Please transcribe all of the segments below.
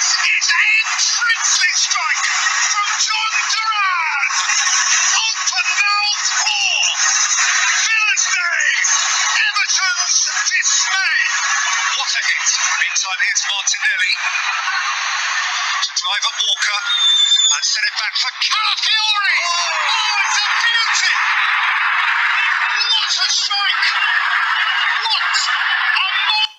is a princely strike from John Duran. Open mouth four. Villa's Day. Everton's dismay. What a hit. Meantime, here's Martinelli to drive at Walker and send it back for Calafiori. Oh, it's a beauty. What a strike. What a moment.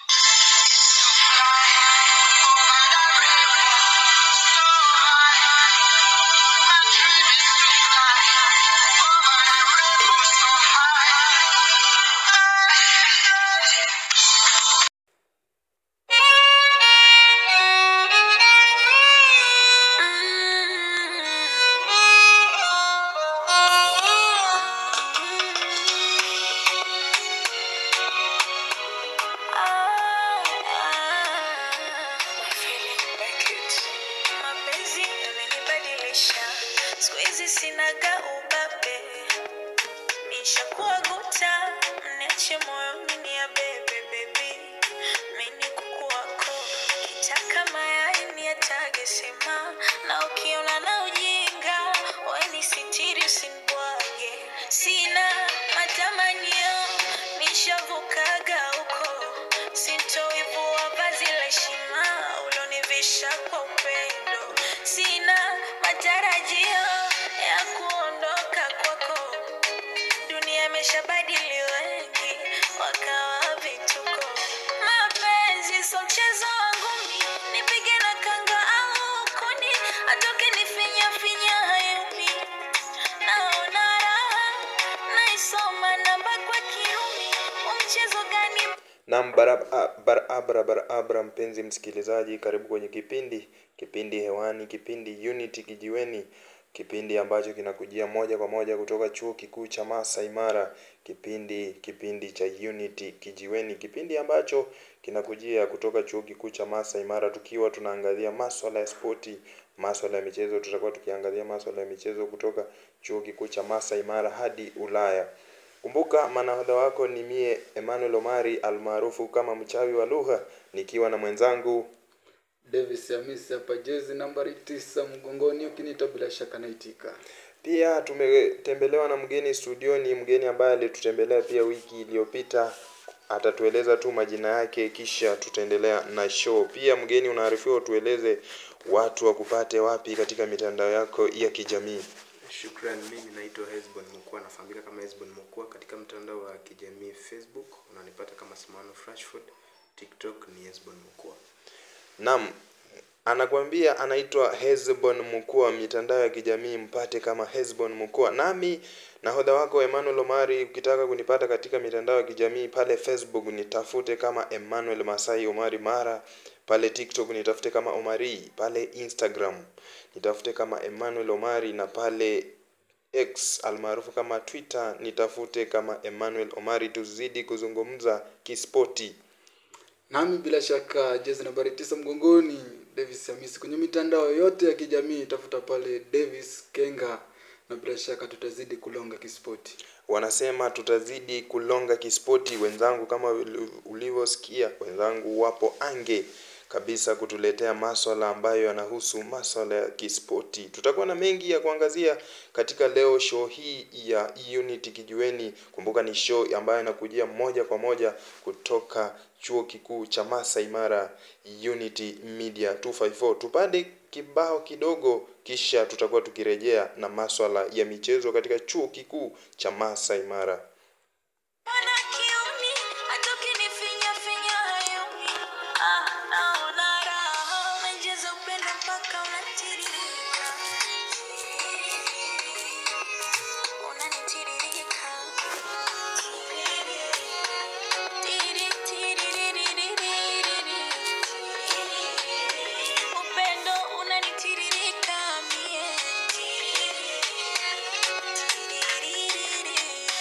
Mapenzi yamenibadilisha, siku hizi sinaga ubabe, nishakuwa guta, mniache moyoni ni ya bebe bebi, mini kuku wako, kitaka mayai ni atage sema, na ukiona na ujinga, weni sitiri usinibwage, sina matamanio, nishavukaga huko, sintoivua vazi la heshima ulonivisha kwa upendo, sina matarajio ya kuondoka kwako dunia imeshabadili wengi wakawa vituko mapenzi so mchezo wangu mi nipige na kanga au kuni atoke nifinya finya hayumi naona raha naisoma namba kwa kiumi wa mchezo gani Naam, barabara barabara barabara, mpenzi msikilizaji, karibu kwenye kipindi kipindi hewani, kipindi Unity Kijiweni, kipindi ambacho kinakujia moja kwa moja kutoka chuo kikuu cha Masai Mara, kipindi kipindi cha Unity Kijiweni, kipindi ambacho kinakujia kutoka chuo kikuu cha Masai Mara, tukiwa tunaangazia maswala ya spoti, maswala ya michezo. Tutakuwa tukiangazia maswala ya michezo kutoka chuo kikuu cha Masai Mara hadi Ulaya. Kumbuka manahodha wako ni mie Emmanuel Omari almaarufu kama mchawi wa lugha, nikiwa na mwenzangu Davis Hamisi hapa, jezi nambari tisa mgongoni, ukiniita bila shaka naitika. Pia tumetembelewa na mgeni studioni, mgeni ambaye alitutembelea pia wiki iliyopita. Atatueleza tu majina yake, kisha tutaendelea na show. Pia mgeni, unaarifiwa utueleze watu wakupate wapi katika mitandao yako ya kijamii. Shukran, mimi naitwa Hesbon Mukua, nafahamika kama Hesbon Mukua katika mtandao wa kijamii Facebook, unanipata kama Simano Frashford, TikTok ni Hesbon Mukua. Naam, anakuambia anaitwa Hezbon Mukua, mitandao ya kijamii mpate kama Hezbon Mukua. Nami nahodha wako Emmanuel Omari, ukitaka kunipata katika mitandao ya kijamii pale Facebook nitafute kama Emmanuel Masai Omari Mara, pale TikTok nitafute kama Omari, pale Instagram nitafute kama Emmanuel Omari na pale X almaarufu kama Twitter nitafute kama Emmanuel Omari, tuzidi kuzungumza kispoti. Nami bila shaka jezi nambari tisa mgongoni, Davis Hamisi kwenye mitandao yote ya kijamii, tafuta pale Davis Kenga, na bila shaka tutazidi kulonga kispoti. wanasema tutazidi kulonga kispoti wenzangu kama uli- ulivyosikia wenzangu wapo ange kabisa kutuletea maswala ambayo yanahusu maswala ya kispoti tutakuwa na mengi ya kuangazia katika leo show hii ya unity kijiweni kumbuka ni show ambayo inakujia moja kwa moja kutoka chuo kikuu cha Masai Mara Unity Media 254 tupande kibao kidogo kisha tutakuwa tukirejea na maswala ya michezo katika chuo kikuu cha Masai Mara Bwana kiuni, atoke nifinya finya hayumi. Ah, naona raha, umejaza upendo mpaka unatiririka. Unanitiririka. Tiri, tiririririri. Upendo unanitiririka mie. Tiririri.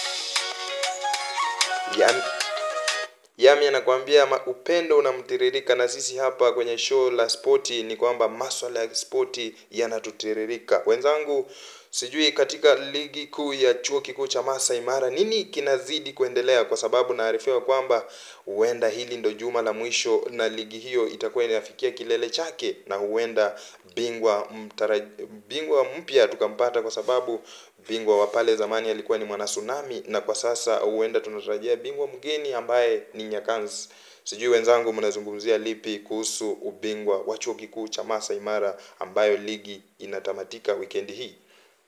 Yami, Yami anakuambia ma- upendo unamtiririka, na sisi hapa kwenye show la spoti ni kwamba maswala ya spoti yanatutiririka. Wenzangu, sijui katika ligi kuu ya chuo kikuu cha Masai Mara nini kinazidi kuendelea, kwa sababu naarifiwa kwamba huenda hili ndo juma la mwisho na ligi hiyo itakuwa inafikia kilele chake, na huenda bingwa mtara, bingwa mpya tukampata, kwa sababu bingwa wa pale zamani alikuwa ni mwana Tsunami, na kwa sasa huenda tunatarajia bingwa mgeni ambaye ni Nyakans. Sijui wenzangu mnazungumzia lipi kuhusu ubingwa wa chuo kikuu cha Masai Mara ambayo ligi inatamatika wikendi hii?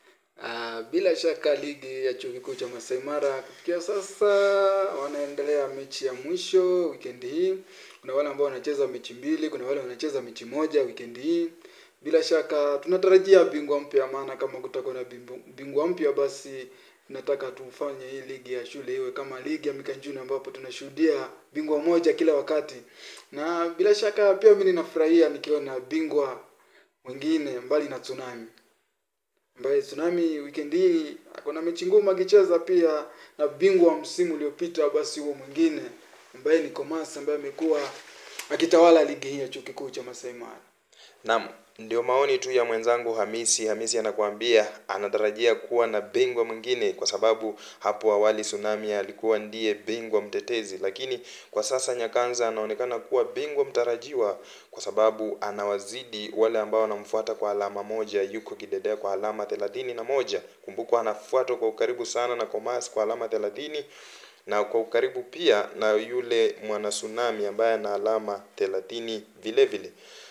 Ah, bila shaka ligi ya chuo kikuu cha Masai Mara kufikia sasa wanaendelea mechi ya mwisho wikendi hii. Kuna wale ambao wanacheza mechi mbili, kuna wale wanacheza mechi moja wikendi hii. Bila shaka tunatarajia bingwa mpya, maana kama kutakuwa na bingwa- bingwa mpya, basi tunataka tufanye hii ligi ya shule iwe kama ligi ya Mikanjuni ambapo tunashuhudia bingwa moja kila wakati, na bila shaka pia mimi ninafurahia nikiona bingwa mwingine mbali na Tsunami ambaye Tsunami weekend hii akona mechi ngumu akicheza pia na bingwa wa msimu uliopita, basi huo mwingine ambaye ni Komas ambaye amekuwa akitawala ligi hii ya chuo kikuu cha Masai Mara. Naam, ndio maoni tu ya mwenzangu Hamisi. Hamisi anakuambia anatarajia kuwa na bingwa mwingine, kwa sababu hapo awali Tsunami alikuwa ndiye bingwa mtetezi, lakini kwa sasa Nyakanza anaonekana kuwa bingwa mtarajiwa, kwa sababu anawazidi wale ambao wanamfuata kwa alama moja. Yuko kidedea kwa alama thelathini na moja. Kumbuka anafuatwa kwa ukaribu sana na Komas kwa alama thelathini na kwa ukaribu pia na yule mwana Tsunami ambaye ana alama thelathini vile vile.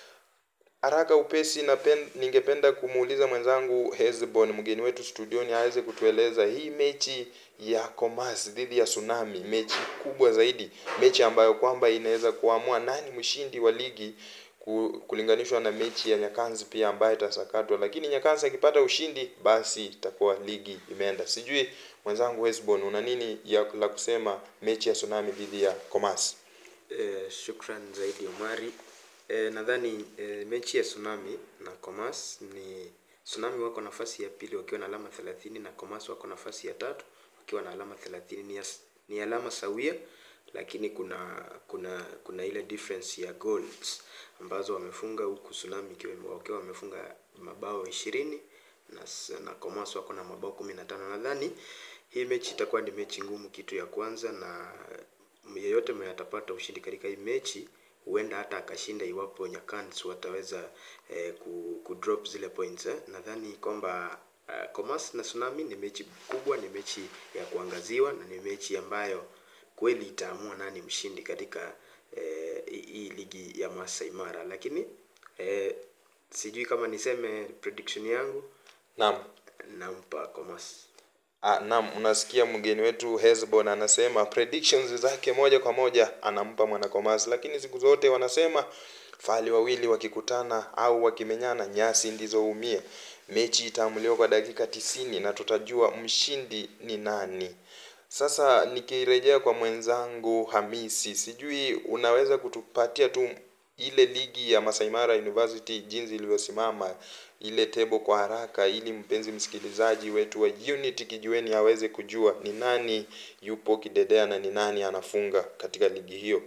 Haraka upesi napen, ningependa kumuuliza mwenzangu Hezbon mgeni wetu studioni aweze kutueleza hii mechi ya Komas dhidi ya Tsunami, mechi kubwa zaidi, mechi ambayo kwamba inaweza kuamua nani mshindi wa ligi ku- kulinganishwa na mechi ya Nyakanzi pia ambayo itasakatwa, lakini Nyakanzi akipata ushindi basi itakuwa ligi imeenda. Sijui mwenzangu Hezbon una nini ya la kusema mechi ya Tsunami dhidi ya Komas? Eh, shukran zaidi Omari. Eh, nadhani eh, mechi ya Tsunami na Comas ni Tsunami wako nafasi ya pili wakiwa na alama 30 na Comas wako nafasi ya tatu wakiwa na alama 30. Ni, as- ni alama sawia lakini kuna kuna kuna ile difference ya goals ambazo wamefunga huku Tsunami ikiwa wakiwa wamefunga mabao ishirini na, s- na Comas wako na mabao kumi na tano. Nadhani hii mechi itakuwa ni mechi ngumu, kitu ya kwanza, na yeyote mwenye atapata ushindi katika hii mechi huenda hata akashinda iwapo Nyakans wataweza eh, ku, ku drop zile points eh. Nadhani kwamba uh, Comas na Tsunami ni mechi kubwa, ni mechi ya kuangaziwa na ni mechi ambayo kweli itaamua nani mshindi katika eh, hii hii ligi ya Masai Mara, lakini eh, sijui kama niseme prediction yangu, Naam. nampa Comas. Ah, naam, unasikia mgeni wetu Hezbon anasema predictions zake moja kwa moja anampa mwanakomasi, lakini siku zote wanasema fali wawili wakikutana au wakimenyana nyasi ndizo huumia. Mechi itaamuliwa kwa dakika tisini na tutajua mshindi ni nani. Sasa nikirejea kwa mwenzangu Hamisi, sijui unaweza kutupatia tu ile ligi ya Masai Mara University jinsi ilivyosimama ile tebo kwa haraka, ili mpenzi msikilizaji wetu wa Unity Kijiweni aweze kujua ni nani yupo kidedea na ni nani anafunga katika ligi hiyo.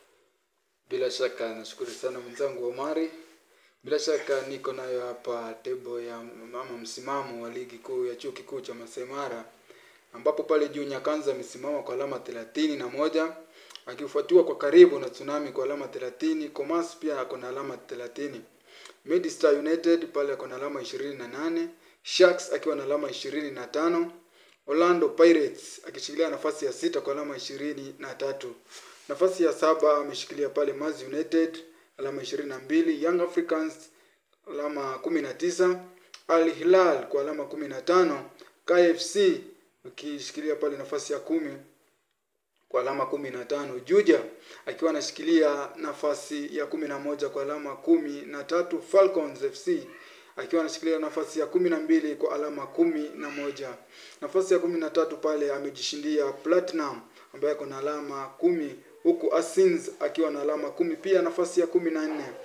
Bila shaka nashukuru sana mwenzangu Omari. Bila shaka niko nayo hapa tebo ya mama msimamo wa ligi kuu ya chuo kikuu cha Masai Mara ambapo pale juu Nyakanza amesimama kwa alama thelathini na moja akifuatiwa kwa karibu na Tsunami kwa alama thelathini. Comas pia ako na alama thelathini. Midstar United pale ako na alama ishirini na nane. Sharks akiwa na alama ishirini na tano. Orlando Pirates akishikilia nafasi ya sita kwa alama ishirini na tatu. Nafasi ya saba ameshikilia pale Maz United alama ishirini na mbili. Young Africans alama kumi na tisa. Al Hilal kwa alama kumi na tano. KFC akishikilia pale nafasi ya kumi kwa alama kumi na tano. Juja akiwa anashikilia nafasi ya kumi na moja kwa alama kumi na tatu. Falcons FC akiwa anashikilia nafasi ya kumi na mbili kwa alama kumi na moja. Nafasi ya kumi na tatu pale amejishindia Platinum ambaye ako na alama kumi huku Asins akiwa na alama kumi pia nafasi ya kumi na nne.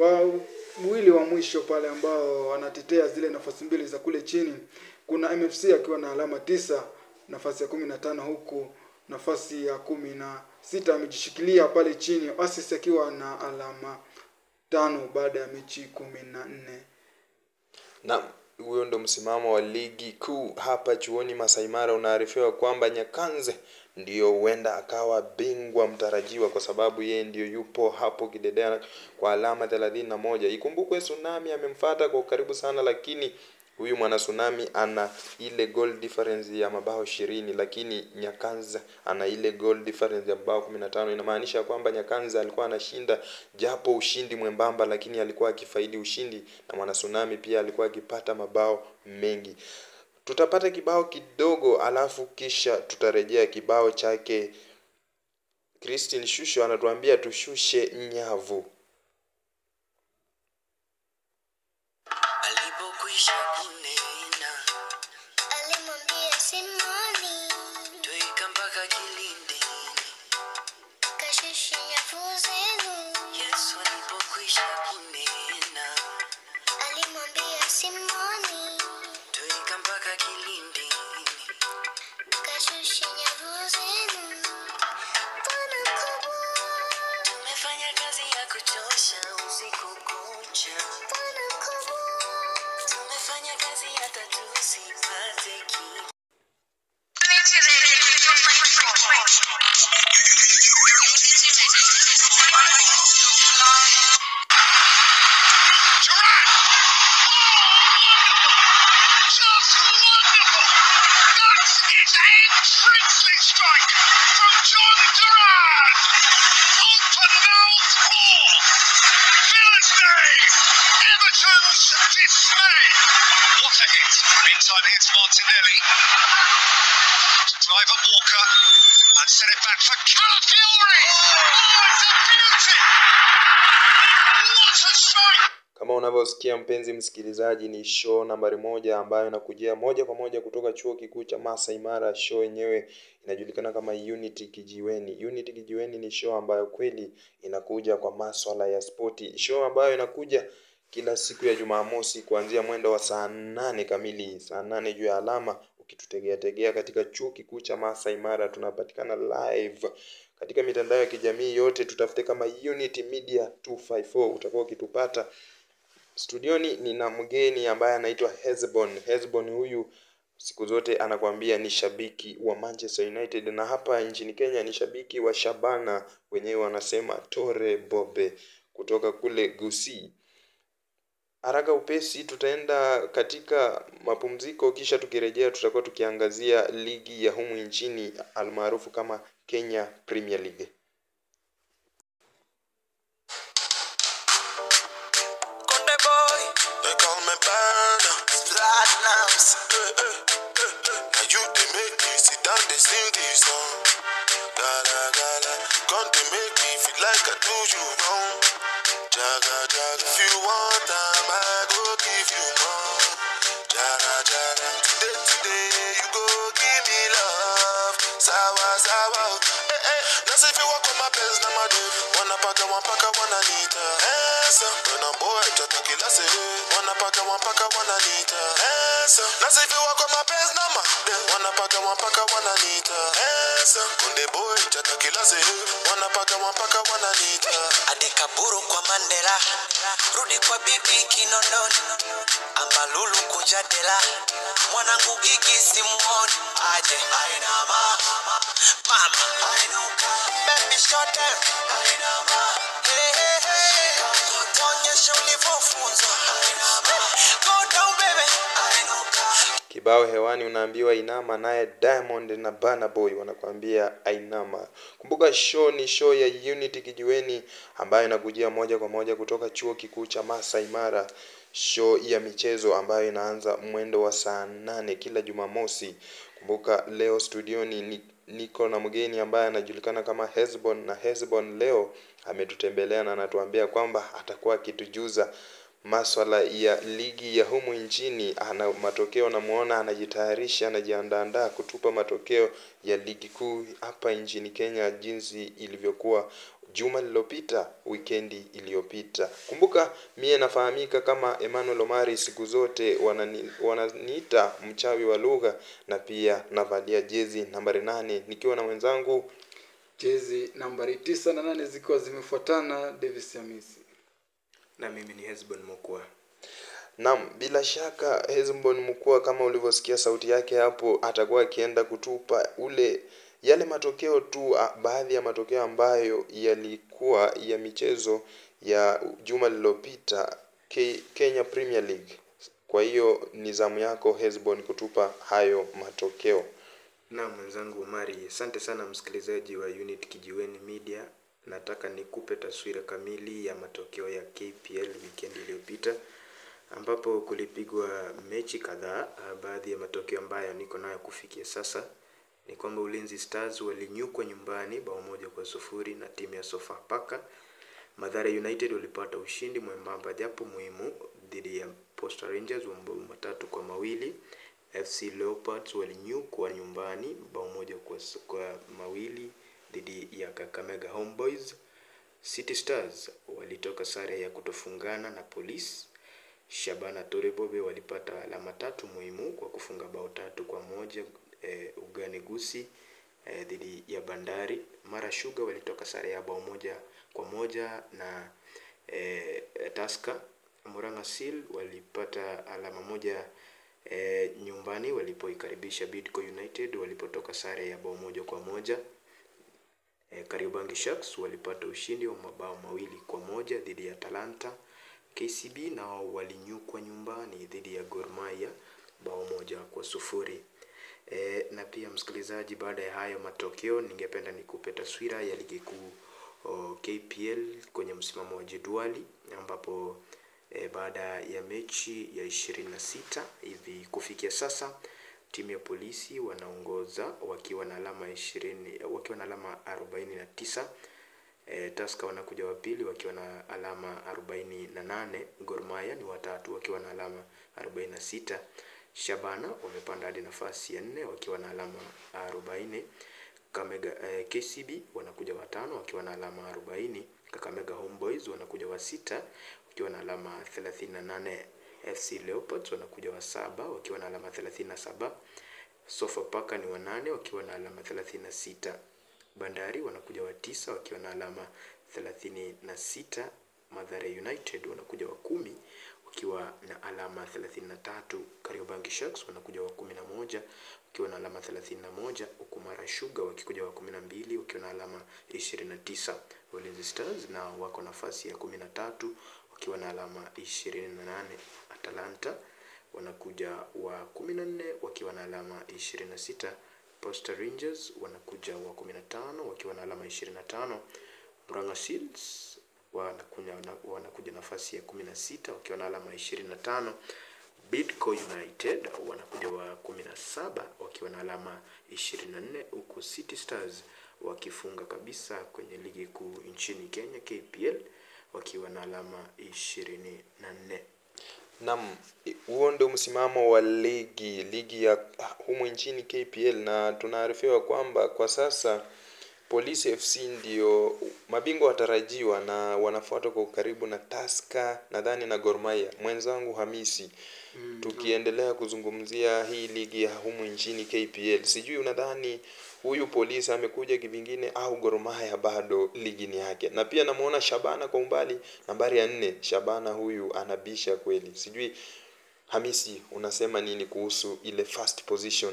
Wawili wa mwisho pale ambao wanatetea zile nafasi mbili za kule chini kuna MFC akiwa na alama tisa nafasi ya kumi na tano huku nafasi ya kumi na sita amejishikilia pale chini Oasis akiwa na alama tano baada ya mechi kumi na nne. Na huyo ndo msimamo wa ligi kuu hapa chuoni Masai Mara. Unaarifiwa kwamba Nyakanze ndiyo huenda akawa bingwa mtarajiwa kwa sababu yeye ndiyo yupo hapo kidedea kwa alama thelathini na moja. Ikumbukwe Tsunami amemfuata kwa ukaribu sana, lakini huyu mwana Tsunami ana ile goal difference ya mabao ishirini, lakini Nyakanza ana ile goal difference ya mabao kumi na tano. Inamaanisha kwamba Nyakanza alikuwa anashinda japo ushindi mwembamba, lakini alikuwa akifaidi ushindi, na mwana Tsunami pia alikuwa akipata mabao mengi. Tutapata kibao kidogo, alafu kisha tutarejea kibao chake Christine Shusho anatuambia tushushe nyavu. Alipokwisha kunena, Alimwambia Simoni, tweka mpaka kilindini. kashushe nyavu zenu. Yesu alipokwisha kunena, Alimwambia Simoni, tweka mpaka kilindini. kashushe nyavu zenu. Bwana mkubwa, Tumefanya kazi ya kuchosha usiku kucha, Bwana mkubwa, tumefanya kazi hata tusipate kitu. Durant! Just wonderful! That is a princely strike from John Durant! Open mouth ball! Villa's Day! Everton's dismay! What a hit! Meantime, here's Martinelli to drive at Walker and send it back for Calafiori! Oh, it's a beauty! What a strike! Kama unavyosikia mpenzi msikilizaji, ni show nambari moja ambayo inakujia moja kwa moja kutoka chuo kikuu cha Masai Mara. Show yenyewe inajulikana kama Unity Kijiweni. Unity Kijiweni ni show ambayo kweli inakuja kwa maswala ya spoti, show ambayo inakuja kila siku ya Jumamosi kuanzia mwendo wa saa nane kamili, saa nane juu ya alama. Ukitutegea tegea katika chuo kikuu cha Masai Mara, tunapatikana live katika mitandao ya kijamii yote, tutafute kama Unity Media 254 utakuwa ukitupata. Studioni nina mgeni ambaye anaitwa Hezbon. Hezbon huyu siku zote anakuambia ni shabiki wa Manchester United na hapa nchini Kenya ni shabiki wa Shabana, wenyewe wanasema Tore Bobe kutoka kule Gusii. Haraka upesi tutaenda katika mapumziko, kisha tukirejea tutakuwa tukiangazia ligi ya humu nchini almaarufu kama Kenya Premier League. Conde boy, they call me Burner. Platinums. Eh, eh, eh, eh. Now you they make me sit down, they sing this song. Gala gala, Conde make me feel like I do you wrong. Jaga jaga, if you want time, I go give you more. Jara jara, today today you go give me love. Sawa sawa, eh eh. That's if you walk on my pants, na my dude. Wanna paka, one paka, wanna nita. Esa, when a boy tata kila se. Wanna paka, one paka, wanna nita. Esa, that's if you walk on my pants, na my dude. Wanna paka, one paka, wanna nita. Esa, when the boy tata kila se. Wanna paka, one paka, wanna nita. adikaburu kwa mandela rudi kwa bibi kinondoni ambalulu kujadela mwanangu gigi simuoni aje ainama mama ainuka baby short them ainama hey, hey, hey. onyesha ulivyofunzwa ainama go down baby ainuka Kibao hewani unaambiwa inama, naye Diamond na Burna Boy wanakuambia ainama. Kumbuka show ni show ya Unity Kijiweni ambayo inakujia moja kwa moja kutoka chuo kikuu cha Masai Mara, show ya michezo ambayo inaanza mwendo wa saa nane kila Jumamosi. Kumbuka leo studioni ni niko na mgeni ambaye anajulikana kama Hezbon, na Hezbon leo ametutembelea na anatuambia kwamba atakuwa akitujuza maswala ya ligi ya humu nchini. Ana matokeo, namuona anajitayarisha, anajiandaandaa kutupa matokeo ya ligi kuu hapa nchini Kenya jinsi ilivyokuwa juma lililopita, wikendi iliyopita. Kumbuka mie nafahamika kama Emmanuel Omari, siku zote wanani, wananiita mchawi wa lugha, na pia navalia jezi nambari nane nikiwa na mwenzangu jezi nambari tisa na nane zikiwa zimefuatana davis hamisi na mimi ni Hesbon Mokua. Naam, bila shaka Hezbon Mkua kama ulivyosikia sauti yake hapo, atakuwa akienda kutupa ule yale matokeo tu, a- baadhi ya matokeo ambayo yalikuwa ya michezo ya juma lililopita Ke- Kenya Premier League. Kwa hiyo ni zamu yako Hezbon kutupa hayo matokeo. Na mwenzangu Omari, asante sana msikilizaji wa Unit Kijiweni Media. Nataka nikupe taswira kamili ya matokeo ya KPL weekend iliyopita ambapo kulipigwa mechi kadhaa. Ah, Baadhi ya matokeo ambayo niko nayo kufikia sasa ni kwamba Ulinzi Stars walinyukwa nyumbani bao moja kwa sufuri na timu ya Sofapaka. Mathare United walipata ushindi mwembamba japo muhimu dhidi ya Posta Rangers wa mabao matatu kwa mawili. FC Leopards walinyukwa nyumbani bao moja kwa, s- kwa mawili dhidi ya Kakamega Homeboys. City Stars walitoka sare ya kutofungana na Police. Shabana Torebobe walipata alama tatu muhimu kwa kufunga bao tatu kwa moja eh, ugani Gusi eh, dhidi ya Bandari. Mara Sugar walitoka sare ya bao moja kwa moja na eh, Tusker. Murang'a Seal walipata alama moja eh, nyumbani walipoikaribisha Bidco United walipotoka sare ya bao moja kwa moja. E, Kariobangi Sharks walipata ushindi wa mabao mawili kwa moja dhidi ya Talanta. KCB nao walinyukwa nyumbani dhidi ya Gor Mahia bao moja kwa sufuri. E, na pia msikilizaji, baada ya hayo matokeo, ningependa nikupe taswira ya ligi kuu o, KPL kwenye msimamo wa jedwali ambapo e, baada ya mechi ya ishirini na sita hivi kufikia sasa timu ya polisi wanaongoza wakiwa na alama ishirini wakiwa na alama arobaini na tisa e, Tusker wanakuja wa pili wakiwa na alama arobaini na nane Gor Mahia ni watatu wakiwa na alama arobaini na sita Shabana wamepanda hadi nafasi ya nne wakiwa na alama arobaini Kamega, eh, KCB wanakuja watano wakiwa na alama arobaini Kakamega Homeboys wanakuja wa sita wakiwa na alama thelathini na nane FC Leopards wanakuja wa saba wakiwa na alama thelathini na saba Sofapaka ni wanane wakiwa na alama thelathini na sita Bandari wanakuja wa tisa wakiwa na alama thelathini na sita Mathare United wanakuja wa kumi wakiwa na alama thelathini na tatu Kariobangi Sharks wanakuja wa kumi na moja wakiwa na alama thelathini na moja huku Mara Sugar wakikuja wa kumi na mbili wakiwa na alama ishirini na tisa Ulinzi Stars nao wako nafasi ya kumi na tatu wakiwa na alama ishirini na nane Atalanta wanakuja wa kumi na nne wakiwa na alama ishirini na sita Posta Rangers wanakuja wa kumi na tano wakiwa na alama ishirini na tano Murang'a Seals wanakuja, wanakuja nafasi ya kumi na sita wakiwa na alama ishirini na tano Bidco United wanakuja wa kumi na saba wakiwa na alama ishirini na nne huku City Stars wakifunga kabisa kwenye ligi kuu nchini Kenya KPL wakiwa na alama ishirini na nne. Naam, huo ndio msimamo wa ligi ligi ya humu nchini KPL, na tunaarifiwa kwamba kwa sasa Police FC ndio mabingwa watarajiwa na wanafuatwa kwa ukaribu na Tusker nadhani na Gor Mahia. Mwenzangu Hamisi, tukiendelea kuzungumzia hii ligi ya humu nchini KPL, sijui unadhani huyu Polisi amekuja kivingine au Gor Mahia bado ligi ni yake? Na pia namuona Shabana kwa umbali, nambari ya nne. Shabana huyu anabisha kweli, sijui Hamisi, unasema nini kuhusu ile first position?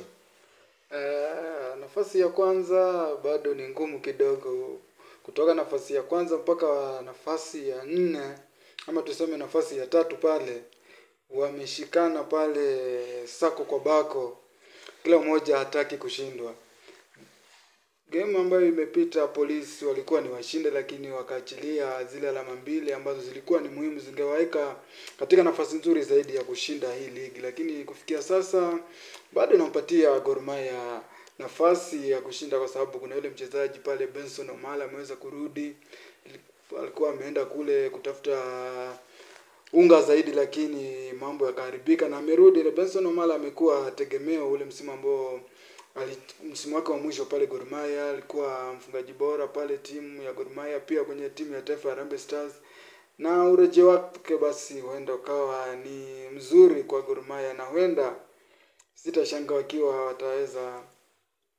Eh, nafasi ya kwanza bado ni ngumu kidogo. Kutoka nafasi ya kwanza mpaka nafasi ya nne ama tuseme nafasi ya tatu pale, wameshikana pale sako kwa bako, kila mmoja hataki kushindwa. Game ambayo imepita polisi walikuwa ni washinde, lakini wakaachilia zile alama mbili ambazo zilikuwa ni muhimu, zingewaweka katika nafasi nzuri zaidi ya kushinda hii ligi, lakini kufikia sasa bado inampatia Gor Mahia nafasi ya kushinda, kwa sababu kuna yule mchezaji pale Benson Omala ameweza kurudi, alikuwa ameenda kule kutafuta unga zaidi, lakini mambo yakaharibika na amerudi. Na Benson Omala amekuwa tegemeo ule msimu ambao ali- msimu wake wa mwisho pale Gor Mahia alikuwa mfungaji bora pale timu ya Gor Mahia, pia kwenye timu ya taifa ya Harambee Stars, na urejeo wake basi huenda ukawa ni mzuri kwa Gor Mahia, na huenda sitashangaa wakiwa wataweza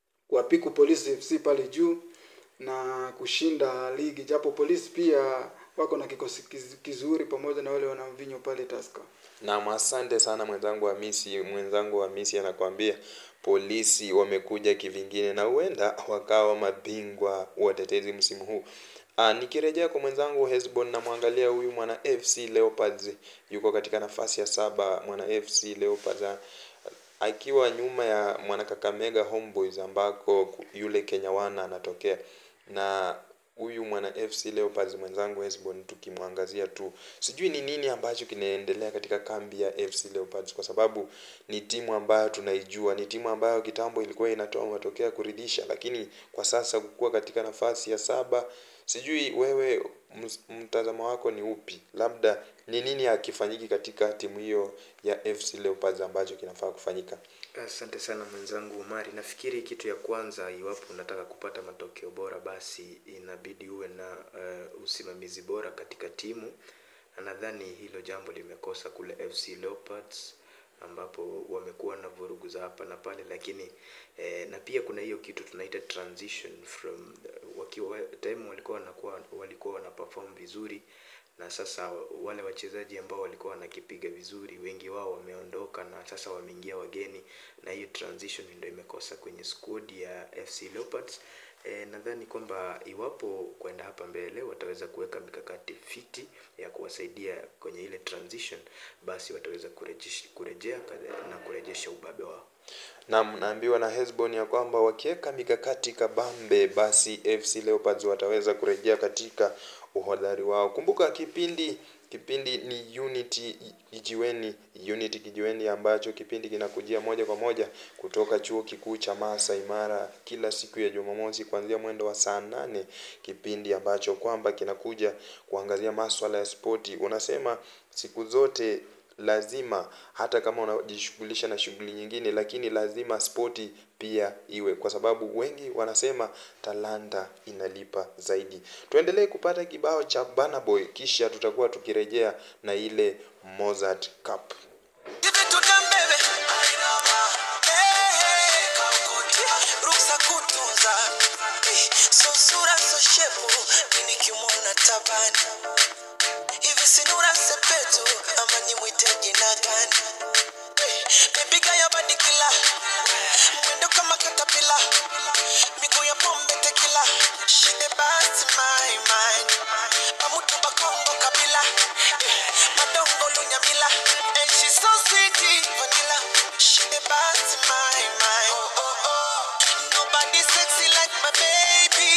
kuwapiku Police FC pale juu na kushinda ligi, japo Police pia wako na kikosi kiz- kizuri pamoja na wale wana mvinyo pale Tusker. Naam, asante sana mwenzangu Hamisi. Mwenzangu Hamisi anakuambia polisi wamekuja kivingine na huenda wakawa mabingwa watetezi msimu huu. Ah, nikirejea kwa mwenzangu Hesbon namwangalia huyu mwana FC Leopards yuko katika nafasi ya saba. Mwana FC Leopards ah, akiwa nyuma ya mwana Kakamega Homeboys ambako yule Kenya wana anatokea na huyu mwana FC Leopards mwenzangu Hesbon tukimwangazia tu, sijui ni nini ambacho kinaendelea katika kambi ya FC Leopards, kwa sababu ni timu ambayo tunaijua, ni timu ambayo kitambo ilikuwa inatoa matokeo ya kuridhisha, lakini kwa sasa kukua katika nafasi ya saba, sijui wewe ms- mtazamo wako ni upi? Labda ni nini hakifanyiki katika timu hiyo ya FC Leopards ambacho kinafaa kufanyika? Asante sana mwenzangu Umari. Nafikiri kitu ya kwanza, iwapo unataka kupata matokeo bora, basi inabidi uwe na uh, usimamizi bora katika timu, na nadhani hilo jambo limekosa kule FC Leopards ambapo wamekuwa na vurugu za hapa na pale, lakini eh, na pia kuna hiyo kitu tunaita transition from wakiwa time walikuwa wanakuwa walikuwa wana perform vizuri na sasa wale wachezaji ambao walikuwa wanakipiga vizuri wengi wao wameondoka na sasa wameingia wageni na hiyo transition ndio imekosa kwenye squad ya FC Leopards. E, nadhani kwamba iwapo kwenda hapa mbele wataweza kuweka mikakati fiti ya kuwasaidia kwenye ile transition, basi wataweza kurejesha, kurejea na kurejesha ubabe wao. Naam, naambiwa na Hesbon ya kwamba wakiweka mikakati kabambe, basi FC Leopards wataweza kurejea katika uhodari wao. Kumbuka kipindi kipindi ni Unity Kijiweni, Unity Kijiweni ambacho kipindi kinakujia moja kwa moja kutoka chuo kikuu cha Masai Mara kila siku ya Jumamosi kuanzia mwendo wa saa nane, kipindi ambacho kwamba kinakuja kuangazia maswala ya spoti. Unasema siku zote lazima hata kama unajishughulisha na shughuli nyingine, lakini lazima spoti pia iwe, kwa sababu wengi wanasema talanta inalipa zaidi. Tuendelee kupata kibao cha Burna Boy, kisha tutakuwa tukirejea na ile Mozart Cup. Give it to them, baby. Hey, hey. Ruksa kutunza Eh, so sura so shepu mi nikimwona tabani hivi sinura sepetu ama nimwite jina gani Eh, baby gaya badikila mwendo kama katapila miguu ya pombe tekila she the best my mind pamutu bakongo kabila Eh, madongo lunyamila and she so sweet vanilla she the best my mind oh oh oh nobody sexy like my baby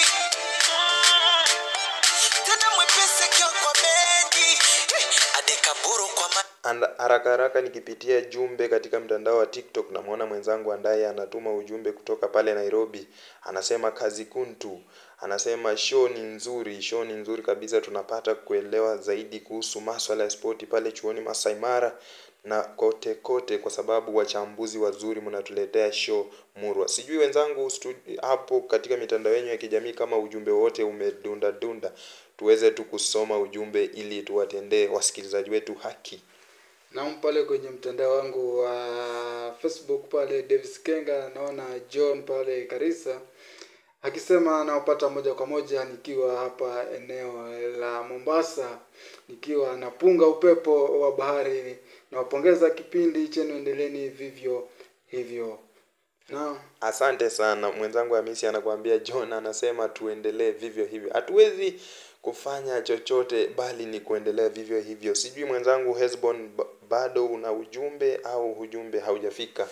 mm. tena mwepesi kio kwa bedi Eh, adekaburu kwa ma And haraka haraka nikipitia jumbe katika mtandao wa TikTok, namwona mwenzangu ambaye anatuma ujumbe kutoka pale Nairobi, anasema kazi kuntu, anasema show ni nzuri, show ni nzuri kabisa, tunapata kuelewa zaidi kuhusu maswala ya spoti pale chuoni Masai Mara na kote kote, kwa sababu wachambuzi wazuri mnatuletea show murwa. Sijui wenzangu stu- hapo katika mitandao yenu ya kijamii kama ujumbe wote umedunda dunda, tuweze tu kusoma ujumbe ili tuwatendee wasikilizaji wetu haki. Naam, pale kwenye mtandao wangu wa Facebook pale Davis Kenga, naona John pale Karisa akisema anawapata moja kwa moja nikiwa hapa eneo la Mombasa, nikiwa napunga upepo wa bahari. Nawapongeza kipindi chenu, endeleeni vivyo hivyo. Naam. Asante sana mwenzangu Hamisi anakuambia John anasema tuendelee vivyo hivyo. Hatuwezi kufanya chochote bali ni kuendelea vivyo hivyo. Sijui mwenzangu Hesbon ba- bado una ujumbe au ujumbe haujafika?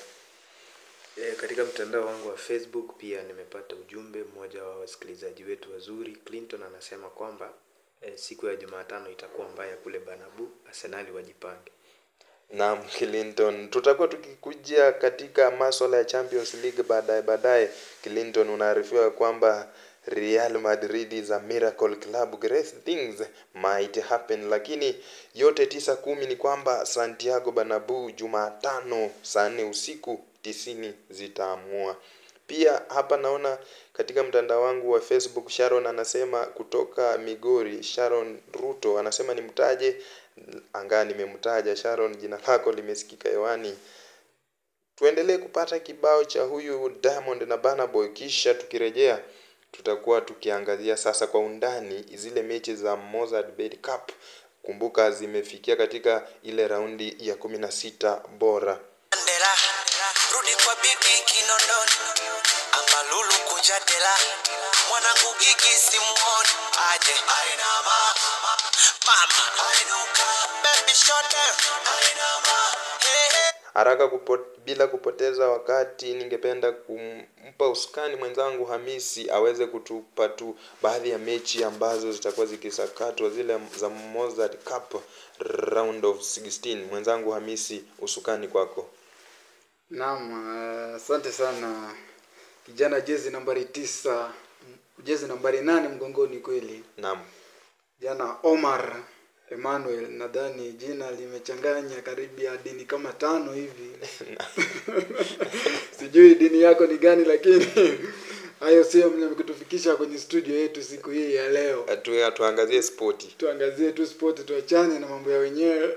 E, katika mtandao wangu wa Facebook pia nimepata ujumbe mmoja wa wasikilizaji wetu wazuri. Clinton anasema kwamba e, siku ya Jumatano itakuwa mbaya kule Banabu, Arsenali wajipange. Naam, Clinton, tutakuwa tukikujia katika maswala ya Champions League baadaye baadaye. Clinton, unaarifiwa kwamba Real Madrid is a miracle club, great things might happen, lakini yote tisa kumi ni kwamba Santiago Bernabeu Jumatano saa nne usiku tisini zitaamua. Pia hapa naona katika mtandao wangu wa Facebook Sharon anasema kutoka Migori, Sharon Ruto anasema nimtaje, angaa nimemtaja Sharon, jina lako limesikika hewani. Tuendelee kupata kibao cha huyu Diamond na Burna Boy, kisha tukirejea tutakuwa tukiangazia sasa kwa undani zile mechi za Mozart Bet Cup. Kumbuka zimefikia katika ile raundi ya kumi na sita bora. Mandela, rudi kwa bibi Kinondoni, ama Lulu kuja dela, mwanangu gigi simuoni aje, ainama mama, ainuka baby short ainama hey, hey. Haraka kupo, bila kupoteza wakati, ningependa kumpa usukani mwenzangu Hamisi aweze kutupa tu baadhi ya mechi ambazo zitakuwa zikisakatwa zile za Mozart Cup round of 16. Mwenzangu Hamisi, usukani kwako. Naam, eh, asante sana kijana, jezi nambari tisa, jezi nambari nane mgongoni kweli. Naam. Jana Omar Emmanuel, nadhani jina limechanganya karibu ya dini kama tano hivi. Sijui dini yako ni gani, lakini hayo sio kutufikisha kwenye studio yetu siku hii ya leo. Tu, tuangazie spoti. tuangazie tu sport tuachane na mambo ya wenyewe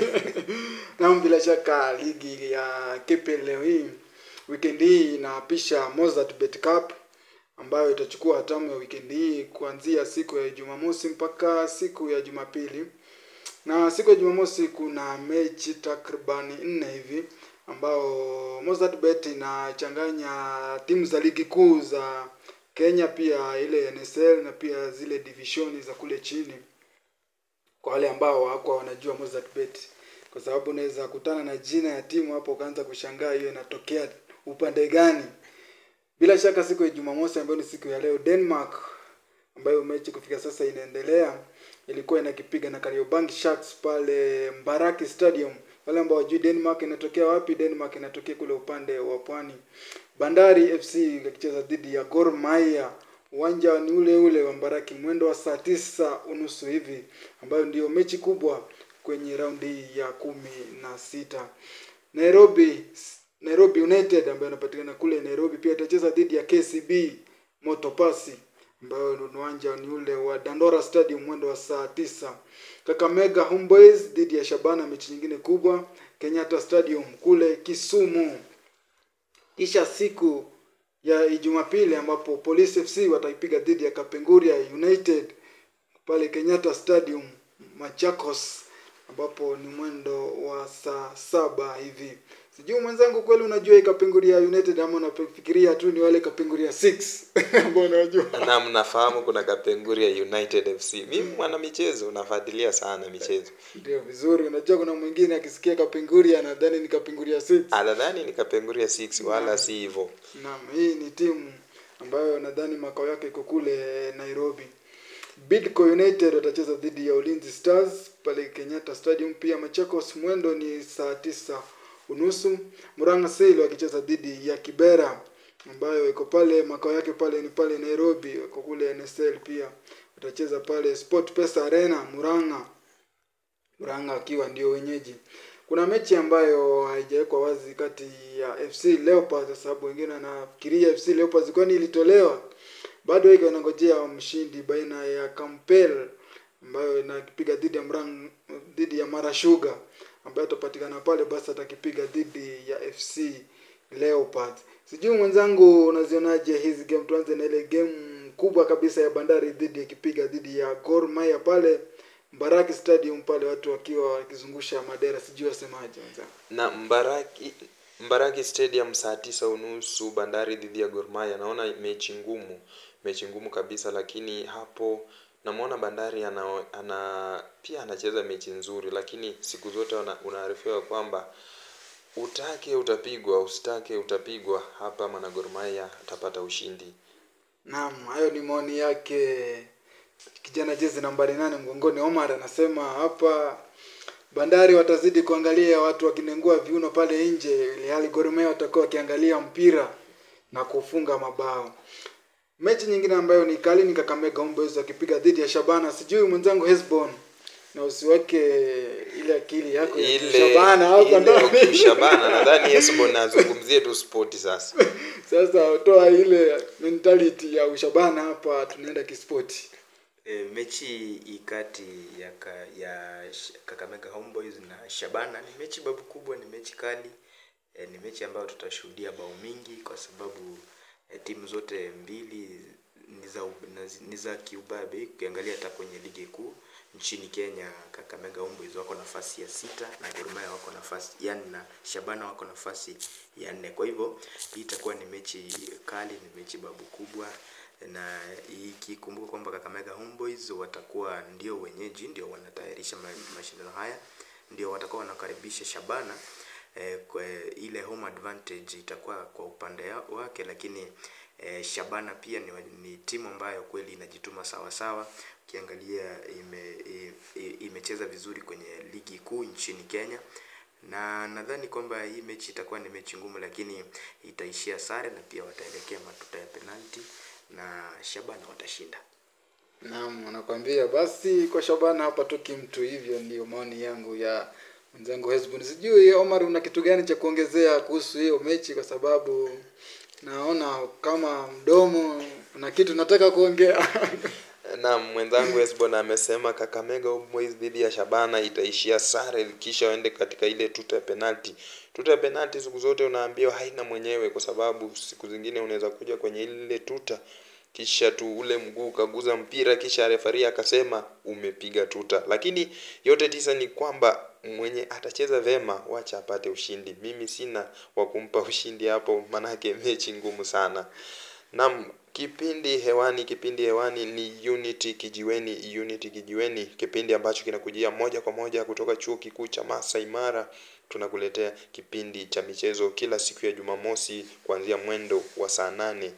na bila shaka ligi ya KPL leo hii weekend hii inaapisha Mozart Bet Cup ambayo itachukua hatamu ya weekend hii kuanzia siku ya Jumamosi mpaka siku ya Jumapili. Na siku ya Jumamosi kuna mechi takriban nne hivi ambao Mozart Bet inachanganya timu za ligi kuu za Kenya, pia ile NSL na pia zile divishoni za kule chini, kwa wale ambao hawakuwa wanajua Mozart Bet, kwa sababu unaweza kutana na jina ya timu hapo ukaanza kushangaa hiyo inatokea upande gani. Bila shaka siku ya Jumamosi ambayo ni siku ya leo, Denmark ambayo mechi kufika sasa inaendelea, ilikuwa inakipiga na Kariobangi Sharks pale Mbaraki Stadium. Wale ambao wajui Denmark inatokea wapi, Denmark inatokea kule upande wa pwani. Bandari FC ikicheza dhidi ya Gor Mahia, uwanja ni ule ule wa Mbaraki, mwendo wa saa tisa unusu hivi, ambayo ndio mechi kubwa kwenye raundi hii ya kumi na sita. Nairobi Nairobi United ambayo inapatikana kule Nairobi pia itacheza dhidi ya KCB Motopasi ambayo ni uwanja ni ule wa Dandora Stadium mwendo wa saa tisa. Kakamega Homeboys dhidi ya Shabana, mechi nyingine kubwa Kenyatta Stadium kule Kisumu. Kisha siku ya Jumapili ambapo Police FC wataipiga dhidi ya Kapenguria United pale Kenyatta Stadium Machakos, ambapo ni mwendo wa saa saba hivi. Sijui mwenzangu, kweli unajua hii Kapenguria United ama unafikiria tu ni wale Kapenguria 6 ambao unajua? Naam, nafahamu kuna Kapenguria United FC. Mimi mwana michezo nafuatilia sana michezo. Ndio vizuri. Unajua kuna mwingine akisikia Kapenguria anadhani ni Kapenguria 6. Anadhani ni Kapenguria 6 wala si hivyo. Naam, hii ni timu ambayo nadhani makao yake iko kule Nairobi. Bidco United watacheza dhidi ya Ulinzi Stars pale Kenyatta Stadium. Pia Machakos mwendo ni saa tisa unusu. Murang'a Seal wakicheza dhidi ya Kibera ambayo iko pale makao yake pale ni pale Nairobi, wako kule NSL pia watacheza pale Sport Pesa Arena Murang'a. Murang'a akiwa ndio wenyeji. Kuna mechi ambayo haijawekwa wazi kati ya FC Leopards kwa sababu wengine wanafikiria FC Leopards kwani ilitolewa. Bado iko inangojea mshindi baina ya Kampel ambayo inakipiga dhidi ya Mrang dhidi ya Mara Sugar ambaye atapatikana pale basi atakipiga dhidi ya FC Leopards. Sijui mwenzangu unazionaje hizi game? Tuanze na ile game kubwa kabisa ya Bandari dhidi ikipiga dhidi ya Gor Mahia pale Mbaraki Stadium pale watu wakiwa wakizungusha madera, sijui wasemaje mwenzangu. Na Mbaraki Mbaraki Stadium saa tisa unusu Bandari dhidi ya Gor Mahia. Naona mechi ngumu, mechi ngumu kabisa, lakini hapo namwona Bandari ana, ana pia anacheza mechi nzuri, lakini siku zote una- unaarifiwa kwamba utake utapigwa, usitake utapigwa. Hapa mwana Gor Mahia atapata ushindi. Naam, hayo ni maoni yake kijana jezi nambari nane mgongoni Omar anasema hapa Bandari watazidi kuangalia watu wakinengua viuno pale nje, ili hali Gor Mahia watakuwa wakiangalia mpira na kufunga mabao. Mechi nyingine ambayo ni kali ni Kakamega Homeboyz wakipiga dhidi ya Shabana. Sijui mwenzangu Hesbon na usiweke ile akili yako ya Ile Shabana hapa ile ndani. Shabana nadhani Esbon azungumzie tu spoti sasa. Sasa toa ile mentality ya ushabana hapa, tunaenda kispoti. E, mechi ikati ya, ka, ya Sh- Kakamega Homeboys na Shabana ni mechi babu kubwa, ni mechi kali e, ni mechi ambayo tutashuhudia bao mingi kwa sababu e, timu zote mbili ni za ub- na zi- ni za kiubabe. Ukiangalia hata kwenye ligi kuu nchini Kenya, Kakamega Homeboyz wako nafasi ya sita na Gor Mahia wako nafasi ya nne na Shabana wako nafasi ya nne. Kwa hivyo hii itakuwa ni mechi kali, ni mechi babu kubwa na ikikumbuka kwamba Kakamega Homeboyz watakuwa ndio wenyeji, ndio wanatayarisha ma- mashindano haya, ndio watakuwa wanakaribisha Shabana eh, kwa ile home advantage itakuwa kwa upande ya- wake, lakini eh, Shabana pia ni, wa- ni timu ambayo kweli inajituma sawa sawa. Ukiangalia ime, i- i- imecheza vizuri kwenye ligi kuu nchini Kenya na nadhani kwamba hii mechi itakuwa ni mechi ngumu, lakini itaishia sare na pia wataelekea matuta ya penalti na Shabana watashinda. Naam, nakwambia basi kwa Shabana hapa toki mtu, hivyo ndio maoni yangu ya mwenzangu Hezbon. Sijui Omar, una kitu gani cha kuongezea kuhusu hiyo mechi, kwa sababu naona kama mdomo una kitu nataka kuongea. na mwenzangu Esbon amesema Kakamega Homeboyz dhidi ya Shabana itaishia sare kisha waende katika ile tuta ya penalti. Tuta ya penalti siku zote unaambiwa haina mwenyewe, kwa sababu siku zingine unaweza kuja kwenye ile tuta kisha tu ule mguu ukaguza mpira kisha refari akasema umepiga tuta. Lakini yote tisa ni kwamba mwenye atacheza vema wacha apate ushindi. Mimi sina wa kumpa ushindi hapo, manake mechi ngumu sana. Naam, kipindi hewani, kipindi hewani ni Unity Kijiweni, Unity Kijiweni, kipindi ambacho kinakujia moja kwa moja kutoka chuo kikuu cha Masai Mara. Tunakuletea kipindi cha michezo kila siku ya Jumamosi kuanzia mwendo wa saa nane.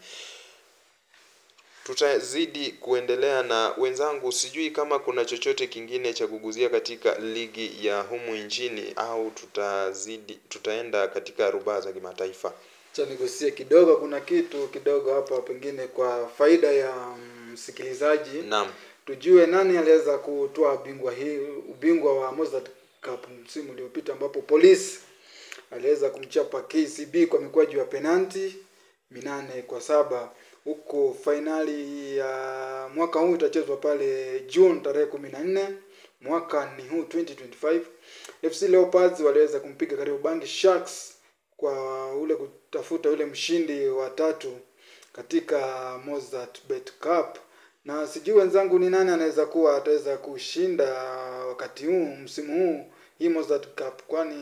Tutazidi kuendelea na wenzangu, sijui kama kuna chochote kingine cha kuguzia katika ligi ya humu nchini au tutazidi tutaenda katika rubaa za kimataifa. Acha nigusie kidogo, kuna kitu kidogo hapa, pengine kwa faida ya msikilizaji Naam. tujue nani aliweza kutoa bingwa hii ubingwa wa Mozart Cup msimu uliopita ambapo polisi aliweza kumchapa KCB kwa mikwaju ya penalti minane kwa saba huko fainali ya mwaka huu itachezwa pale June tarehe kumi na nne mwaka ni huu 2025 FC Leopards waliweza kumpiga Kariobangi Sharks kwa ule kutafuta ule mshindi wa tatu katika Mozart Bet Cup na sijui wenzangu ni nani anaweza kuwa ataweza kushinda wakati huu msimu huu hii Mozart Cup, kwani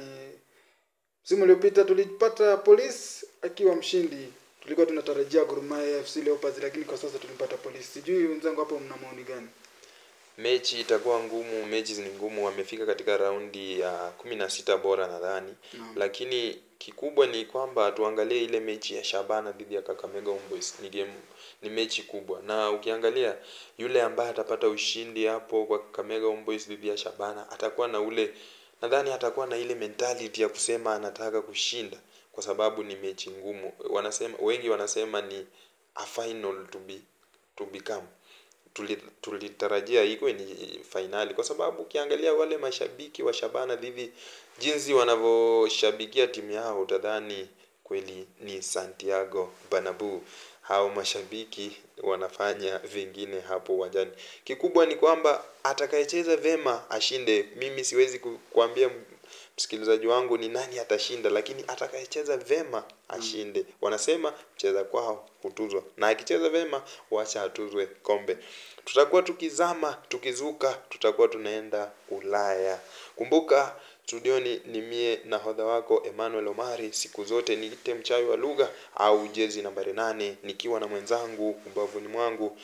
msimu uliopita tulipata Police akiwa mshindi. Tulikuwa tunatarajia Gor Mahia FC Leopards, lakini kwa sasa tulimpata Police. Sijui wenzangu hapo mna maoni gani? mechi itakuwa ngumu mechi ni ngumu wamefika katika raundi ya kumi na sita bora nadhani Naam. lakini kikubwa ni kwamba tuangalie ile mechi ya shabana dhidi ya kakamega Homeboyz ni game ni mechi kubwa na ukiangalia yule ambaye atapata ushindi hapo kwa kakamega Homeboyz dhidi ya shabana atakuwa na ule nadhani atakuwa na ile mentality ya kusema anataka kushinda kwa sababu ni mechi ngumu wanasema wengi wanasema ni a final to be to become tuli- tulitarajia iko ni fainali kwa sababu ukiangalia wale mashabiki wa Shabana dhidi jinsi wanavyoshabikia timu yao utadhani kweli ni Santiago Bernabeu. Hao mashabiki wanafanya vingine hapo uwanjani. Kikubwa ni kwamba atakayecheza vema ashinde. Mimi siwezi ku- kuambia m- msikilizaji wangu ni nani atashinda, lakini atakayecheza vema ashinde. Wanasema mcheza kwao hutuzwa, na akicheza vema wacha atuzwe kombe. Tutakuwa tukizama tukizuka, tutakuwa tunaenda Ulaya. Kumbuka studioni ni mie nahodha wako Emmanuel Omari, siku zote niite mchawi wa lugha au jezi nambari nane, nikiwa na mwenzangu ubavuni mwangu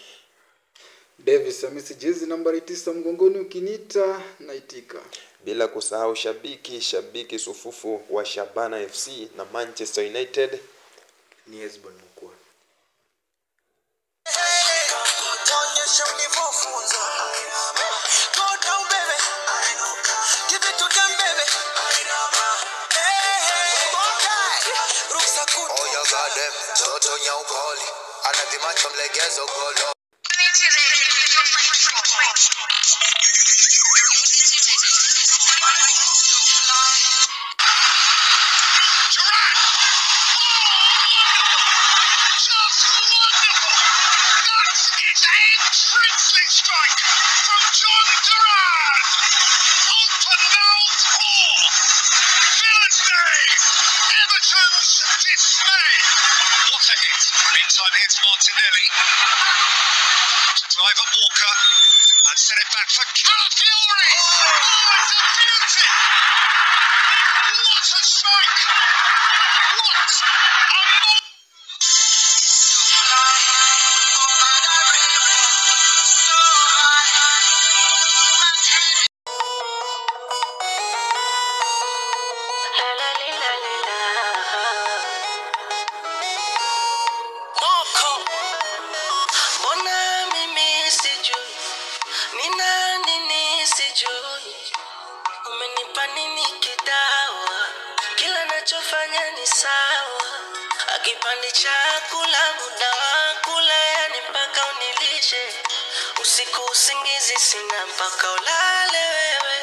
Davis Hamisi, jezi nambari tisa mgongoni, ukiniita naitika. bila kusahau shabiki shabiki sufufu wa Shabana FC na Manchester United Ni Hezbon Mkua. Onyesha ulivyofunzwa. Go down, baby. Give it to them, baby. Hey, hey. Okay. Ruksa kutu. Oya gadem, toto nyaupoli anadhimacha mlegezo golo Just wonderful! That is a princely strike from John Duran! Open mouth four! Villain's day! Everton's dismay! What a hit! Meantime, here's Martinelli. to Ivan Walker and sent it back for Calafiori. Oh, it's a beauty! What a strike! What a mo- Moko, mbona mimi sijui ni nani nisijui, umenipa nini kidawa? Kila nachofanya ni sawa, akipandi chakula muda wa kula, yani mpaka unilishe usiku, usingizi sina mpaka ulale wewe.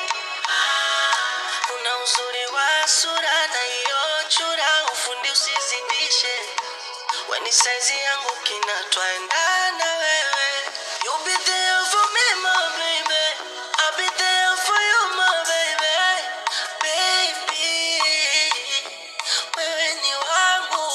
Ah, Una uzuri wa sura na hiyo chura, ufundi usizidishe Weni saizi yangu kina twaendana wewe You be there for me my baby I'll be there for you my baby Baby Wewe ni wangu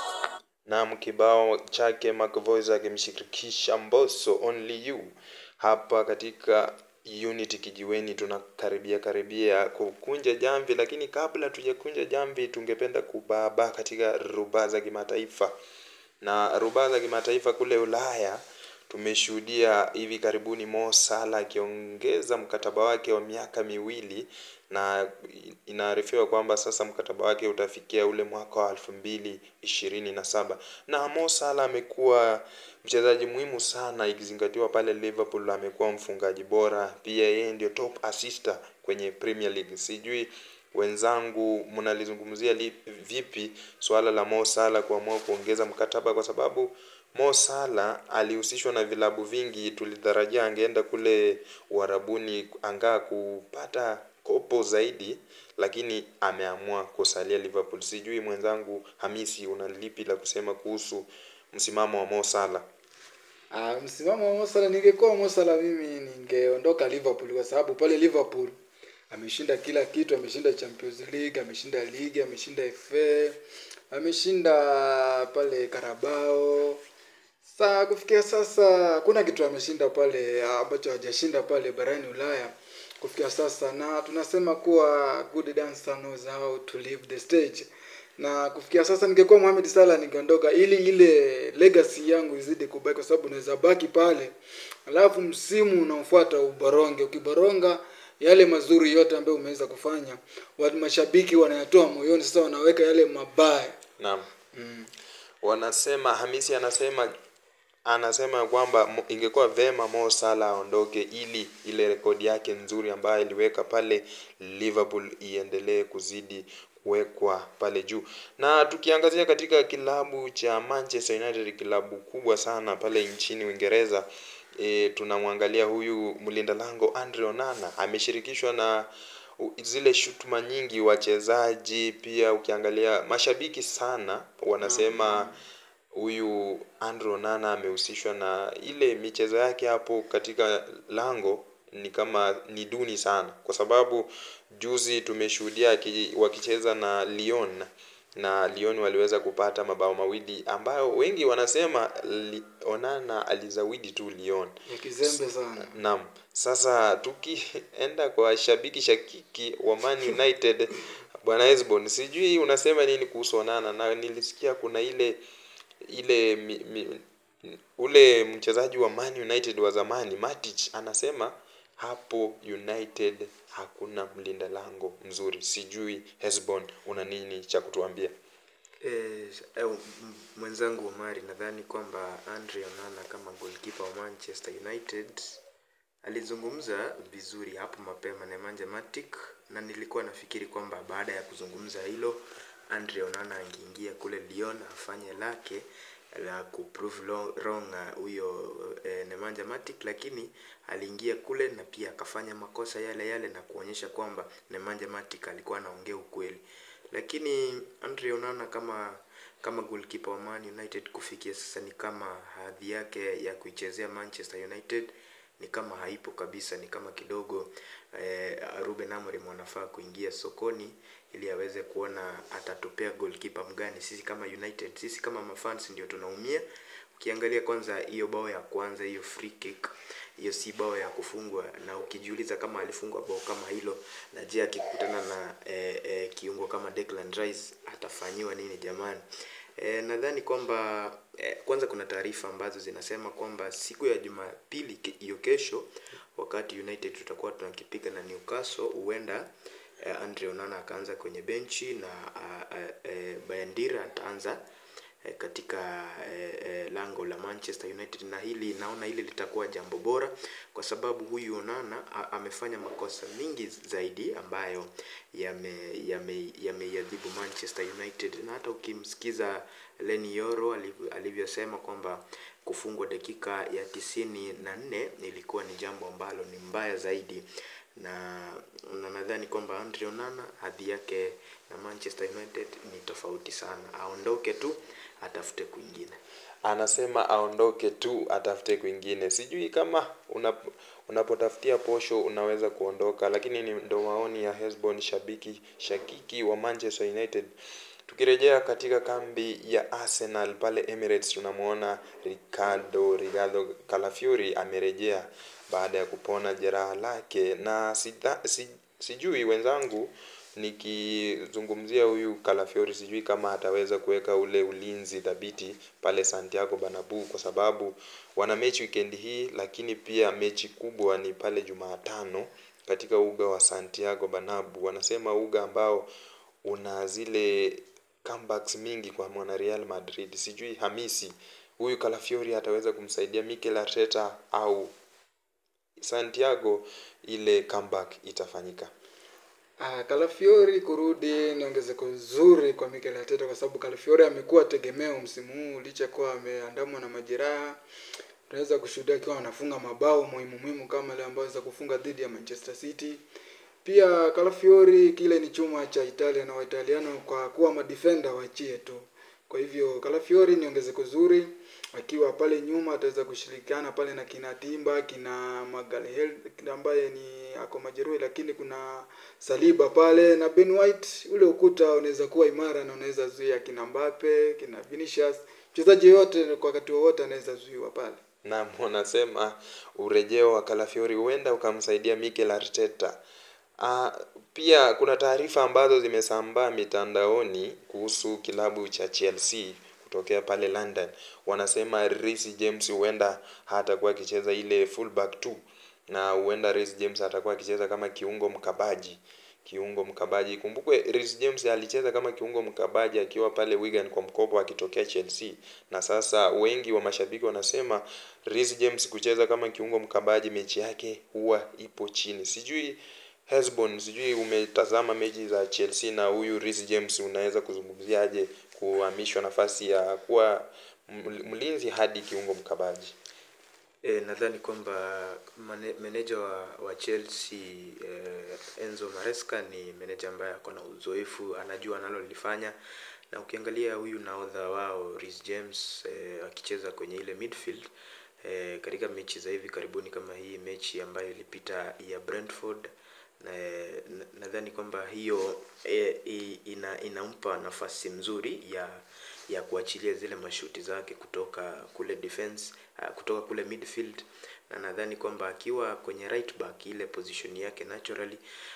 Naam, kibao chake Macvoice akimshirikisha Mbosso Only You hapa katika Unity Kijiweni. Tunakaribia karibia kukunja jamvi, lakini kabla tujakunja jamvi, tungependa kubaba katika rubaa za kimataifa na rubaa za kimataifa kule Ulaya tumeshuhudia hivi karibuni Mo Salah akiongeza mkataba wake wa miaka miwili na inaarifiwa kwamba sasa mkataba wake utafikia ule mwaka wa elfu mbili ishirini na saba na Mo Salah amekuwa mchezaji muhimu sana ikizingatiwa pale Liverpool amekuwa mfungaji bora pia yeye ndio top assister kwenye Premier League sijui wenzangu mnalizungumzia li- vipi swala la Mo Salah kuamua kuongeza mkataba kwa sababu Mo Salah alihusishwa na vilabu vingi tulitarajia angeenda kule Uarabuni angaa kupata kopo zaidi lakini ameamua kusalia Liverpool sijui mwenzangu Hamisi una lipi la kusema kuhusu msimamo wa Mo Salah Ah, msimamo wa Mo Salah, ningekuwa Mo Salah mimi ningeondoka Liverpool kwa sababu pale Liverpool ameshinda kila kitu, ameshinda Champions League, ameshinda ligi, ameshinda FA, ameshinda pale Carabao. Sasa kufikia sasa hakuna kitu ameshinda pale ah, ambacho hajashinda pale barani Ulaya kufikia sasa, na tunasema kuwa good dancer knows how to leave the stage na kufikia sasa ningekuwa Mohamed Salah ningeondoka ili ile legacy yangu izidi kubaki, kwa sababu naweza baki pale, alafu msimu unaofuata uboronge. Ukiboronga yale mazuri yote ambayo umeweza kufanya, watu mashabiki wanayatoa moyoni, sasa wanaweka yale mabaya. Naam. Wanasema Hamisi anasema anasema kwamba mo- ingekuwa vema Mo Salah aondoke ili ile rekodi yake nzuri ambayo aliweka pale Liverpool iendelee kuzidi kuwekwa pale juu. Na tukiangazia katika kilabu cha Manchester United, kilabu kubwa sana pale nchini Uingereza, e, tunamwangalia huyu mlinda lango Andre Onana ameshirikishwa na u- zile shutuma nyingi wachezaji, pia ukiangalia mashabiki sana wanasema huyu Andre Onana amehusishwa na ile michezo yake hapo katika lango ni kama ni duni sana, kwa sababu juzi tumeshuhudia aki- wakicheza na Lyon na Lyon waliweza kupata mabao mawili ambayo wengi wanasema li, Onana alizawidi tu Lyon. Ya kizembe sana. Naam. Sasa tukienda kwa shabiki shakiki wa Man United bwana Esbon, sijui unasema nini kuhusu Onana, na nilisikia kuna ile ile mi, mi, ule mchezaji wa Man United wa zamani Matic anasema hapo United hakuna mlinda lango mzuri. Sijui Hesbon, una nini cha kutuambia? Eh, eh, m- mwenzangu Omari, nadhani kwamba Andre Onana kama goalkeeper wa Manchester United alizungumza vizuri hapo mapema na Nemanja Matic, na nilikuwa nafikiri kwamba baada ya kuzungumza hilo Andre Onana angeingia kule Lyon afanye lake la kuprove lo- wrong uh, huyo eh, Nemanja Matic, lakini aliingia kule na pia akafanya makosa yale yale na kuonyesha kwamba Nemanja Matic alikuwa anaongea ukweli lakini Andre Onana kama kama goalkeeper wa Man United kufikia sasa ni kama hadhi yake ya kuichezea Manchester United ni kama haipo kabisa, ni kama kidogo eh, Ruben Amorim anafaa kuingia sokoni ili aweze kuona atatupea goalkeeper mgani. Sisi kama United, sisi kama mafans ndio tunaumia ukiangalia kwanza hiyo bao ya kwanza hiyo free kick hiyo si bao ya kufungwa na ukijiuliza kama alifungwa bao kama hilo na je akikutana na eh, eh, kiungo kama Declan Rice atafanyiwa nini jamani eh, nadhani kwamba eh, kwanza kuna taarifa ambazo zinasema kwamba siku ya Jumapili ke- hiyo kesho wakati United tutakuwa tunakipiga na Newcastle huenda eh, Andre Onana akaanza kwenye benchi na uh, uh, eh, Bayandira ataanza eh, katika eh, eh, lango la Manchester United, na hili naona hili litakuwa jambo bora kwa sababu huyu Onana a- amefanya makosa mingi zaidi ambayo yame yame yameiadhibu Manchester United, na hata ukimsikiza Leny Yoro aliv- alivyosema kwamba kufungwa dakika ya tisini na nne ilikuwa ni jambo ambalo ni mbaya zaidi na na nadhani kwamba Andre Onana hadhi yake na Manchester United ni tofauti sana, aondoke tu atafute kwingine. anasema aondoke tu atafute kwingine sijui kama unap, unapotafutia posho unaweza kuondoka lakini ni ndo maoni ya Hesbon shabiki shakiki wa Manchester United tukirejea katika kambi ya Arsenal pale Emirates tunamwona Ricardo Ricardo Calafiori amerejea baada ya kupona jeraha lake na sita, si, sijui wenzangu nikizungumzia huyu Calafiori sijui kama ataweza kuweka ule ulinzi thabiti pale Santiago Bernabeu kwa sababu wana mechi weekend hii, lakini pia mechi kubwa ni pale Jumatano katika uga wa Santiago Bernabeu. Wanasema uga ambao una zile comebacks mingi kwa mwana Real Madrid. Sijui Hamisi huyu Calafiori ataweza kumsaidia Mikel Arteta au Santiago ile comeback itafanyika. Ah, Calafiori kurudi ni ongezeko zuri kwa Mikel Arteta kwa sababu Calafiori amekuwa tegemeo msimu huu licha kuwa ameandamwa na majeraha. Tunaweza kushuhudia akiwa anafunga mabao muhimu muhimu kama ile ambayo aweza kufunga dhidi ya Manchester City. Pia Calafiori kile ni chuma cha Italia na Waitaliano kwa kuwa madefender wachie tu. Kwa hivyo Calafiori ni ongezeko zuri akiwa pale nyuma ataweza kushirikiana pale na kina Timba, kina Magalhael ambaye ni ako majeruhi, lakini kuna Saliba pale na Ben White. Ule ukuta unaweza kuwa imara na unaweza zuia kina Mbappe, kina Vinicius, mchezaji yote kwa wakati wowote anaweza zuiwa pale. Naam, wanasema urejeo wa Calafiori huenda ukamsaidia Mikel Arteta. Ah, pia kuna taarifa ambazo zimesambaa mitandaoni kuhusu kilabu cha Chelsea kutokea pale London. Wanasema Reece James huenda hatakuwa akicheza ile fullback tu na huenda Reece James atakuwa akicheza kama kiungo mkabaji kiungo mkabaji. Kumbukwe Reece James alicheza kama kiungo mkabaji akiwa pale Wigan kwa mkopo akitokea Chelsea, na sasa wengi wa mashabiki wanasema Reece James kucheza kama kiungo mkabaji mechi yake huwa ipo chini. Sijui Hesbon, sijui umetazama mechi za Chelsea na huyu Reece James, unaweza kuzungumziaje kuhamishwa nafasi ya kuwa ml- mlinzi hadi kiungo mkabaji? E, nadhani kwamba mane- meneja wa, wa Chelsea eh, Enzo Maresca ni meneja ambaye ako na uzoefu, anajua analolifanya, na ukiangalia huyu nahodha wao Reece James eh, akicheza kwenye ile midfield eh, katika mechi za hivi karibuni kama hii mechi ambayo ilipita ya Brentford na na- nadhani kwamba hiyo e, i- ina, inampa nafasi mzuri ya ya kuachilia zile mashuti zake kutoka kule defense uh, kutoka kule midfield na nadhani kwamba akiwa kwenye right back ile position yake naturally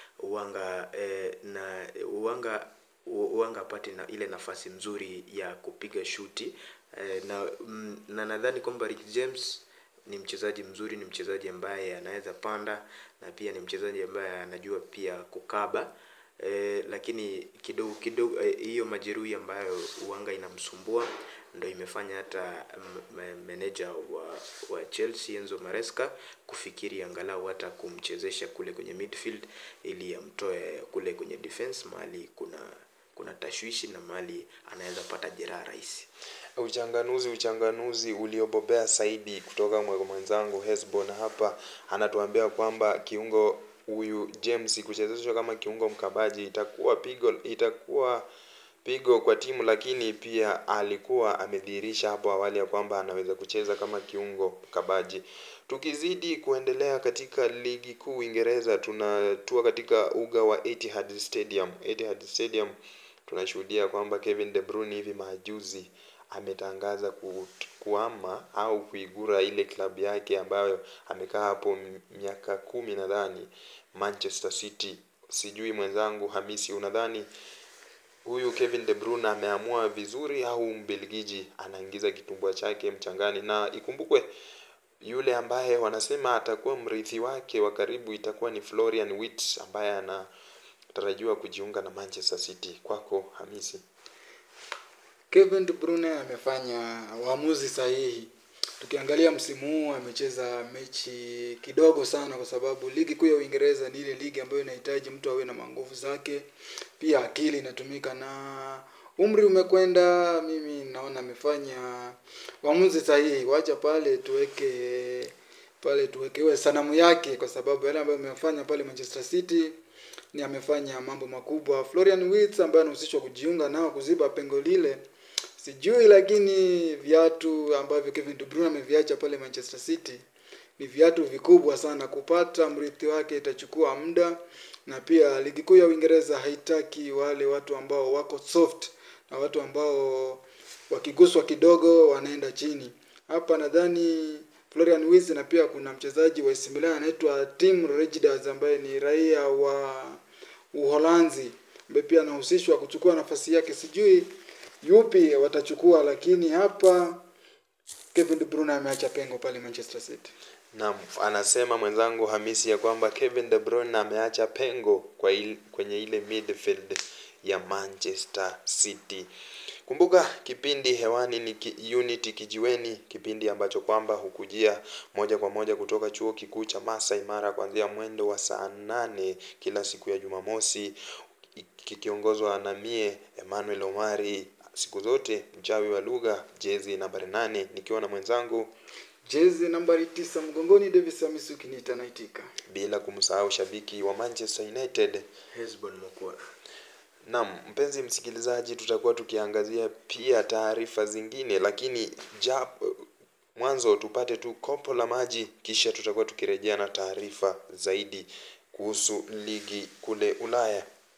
uanga eh, na uanga uanga apate na ile nafasi mzuri ya kupiga shuti eh, na mm, na nadhani kwamba Rick James ni mchezaji mzuri, ni mchezaji ambaye anaweza panda na pia ni mchezaji ambaye anajua pia kukaba e, lakini kidogo kidogo eh, hiyo majeruhi ambayo uanga inamsumbua ndo imefanya hata m- m- meneja wa, wa Chelsea Enzo Maresca kufikiri angalau hata kumchezesha kule kwenye midfield ili amtoe kule kwenye defense mahali kuna kuna tashwishi na mahali anaweza pata jeraha rahisi. Uchanganuzi uchanganuzi uliobobea zaidi kutoka mwe- mwenzangu Hesbon hapa anatuambia kwamba kiungo huyu James kuchezeshwa kama kiungo mkabaji itakuwa pigo itakuwa pigo kwa timu, lakini pia alikuwa amedhihirisha hapo awali ya kwamba anaweza kucheza kama kiungo mkabaji. Tukizidi kuendelea katika ligi kuu Uingereza, tunatua katika uga wa Etihad Stadium. Etihad Stadium tunashuhudia kwamba Kevin De Bruyne hivi majuzi ametangaza ku, kuama au kuigura ile klabu yake ambayo amekaa hapo m- miaka kumi nadhani Manchester City. Sijui mwenzangu Hamisi, unadhani huyu Kevin De Bruyne ameamua vizuri au Mbelgiji anaingiza kitumbua chake mchangani? Na ikumbukwe yule ambaye wanasema atakuwa mrithi wake wa karibu itakuwa ni Florian Wirtz ambaye anatarajiwa kujiunga na Manchester City. Kwako Hamisi. Kevin De Bruyne amefanya uamuzi sahihi. Tukiangalia msimu huu amecheza mechi kidogo sana, kwa sababu ligi kuu ya Uingereza ni ile ligi ambayo inahitaji mtu awe na manguvu zake, pia akili inatumika na umri umekwenda. Mimi naona amefanya uamuzi sahihi. Wacha pale tuweke pale tuwekewe sanamu yake, kwa sababu yale ambayo amefanya pale Manchester City ni amefanya mambo makubwa. Florian Wirtz ambaye anahusishwa kujiunga nao kuziba pengo lile sijui, lakini viatu ambavyo Kevin De Bruyne ameviacha pale Manchester City ni viatu vikubwa sana. Kupata mrithi wake itachukua muda, na pia ligi kuu ya Uingereza haitaki wale watu ambao wako soft na watu ambao wakiguswa kidogo wanaenda chini. Hapa nadhani Florian Wirtz na pia kuna mchezaji wa AC Milan anaitwa Tim Rejders ambaye ni raia wa Uholanzi ambaye pia anahusishwa kuchukua nafasi yake. Sijui yupi watachukua, lakini hapa Kevin De Bruyne ameacha pengo pale Manchester City. Naam, anasema mwenzangu Hamisi ya kwamba Kevin De Bruyne ameacha pengo kwa il, kwenye ile midfield ya Manchester City. Kumbuka kipindi hewani ni ki, Unity Kijiweni, kipindi ambacho kwamba hukujia moja kwa moja kutoka chuo kikuu cha Masai Mara kuanzia mwendo wa saa nane kila siku ya Jumamosi, kikiongozwa na mie Emmanuel Omari, siku zote mchawi wa lugha, jezi nambari nane, nikiwa na mwenzangu Jezi nambari tisa mgongoni, Davis Hamisi ukiniita naitika. bila kumsahau shabiki wa Manchester United Hesbon Mokwa. Naam, mpenzi msikilizaji, tutakuwa tukiangazia pia taarifa zingine, lakini ja, mwanzo tupate tu kopo la maji, kisha tutakuwa tukirejea na taarifa zaidi kuhusu ligi kule Ulaya.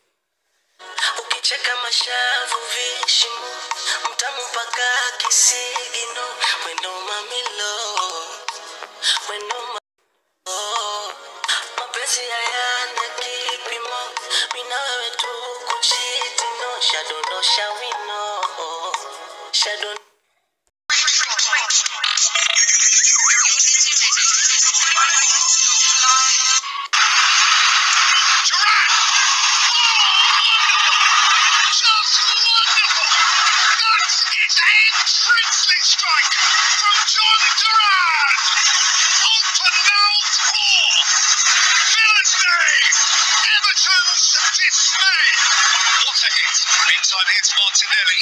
ukicheka mashavu vishimo mtamu mpaka kisigino wendo mamilo wendo ma oh. mapenzi hayana kipimo mina wewe tu kuchitino shadondosha wino shadon Durant! Just wonderful! That is a princely strike from John Durant! Open mouth four! Villa's name! Everton's dismay! What a hit! Meantime, here's Martinelli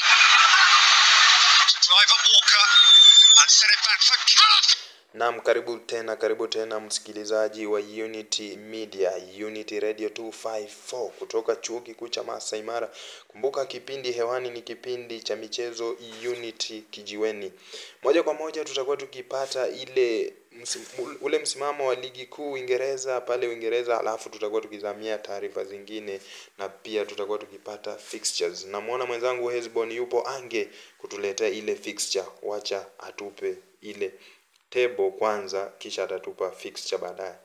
to drive at Walker and send it back for Callum! Naam, karibu tena, karibu tena msikilizaji wa Unity Media, Unity Radio 254 kutoka chuo kikuu cha Masai Mara. Kumbuka kipindi hewani ni kipindi cha michezo Unity Kijiweni. Moja kwa moja tutakuwa tukipata ile msim, ule msimamo wa ligi kuu Uingereza pale Uingereza, alafu tutakuwa tukizamia taarifa zingine na pia tutakuwa tukipata fixtures. Namwona mwenzangu Hesbon yupo ange kutuletea ile fixture, wacha atupe ile table kwanza kisha atatupa fixture baadaye.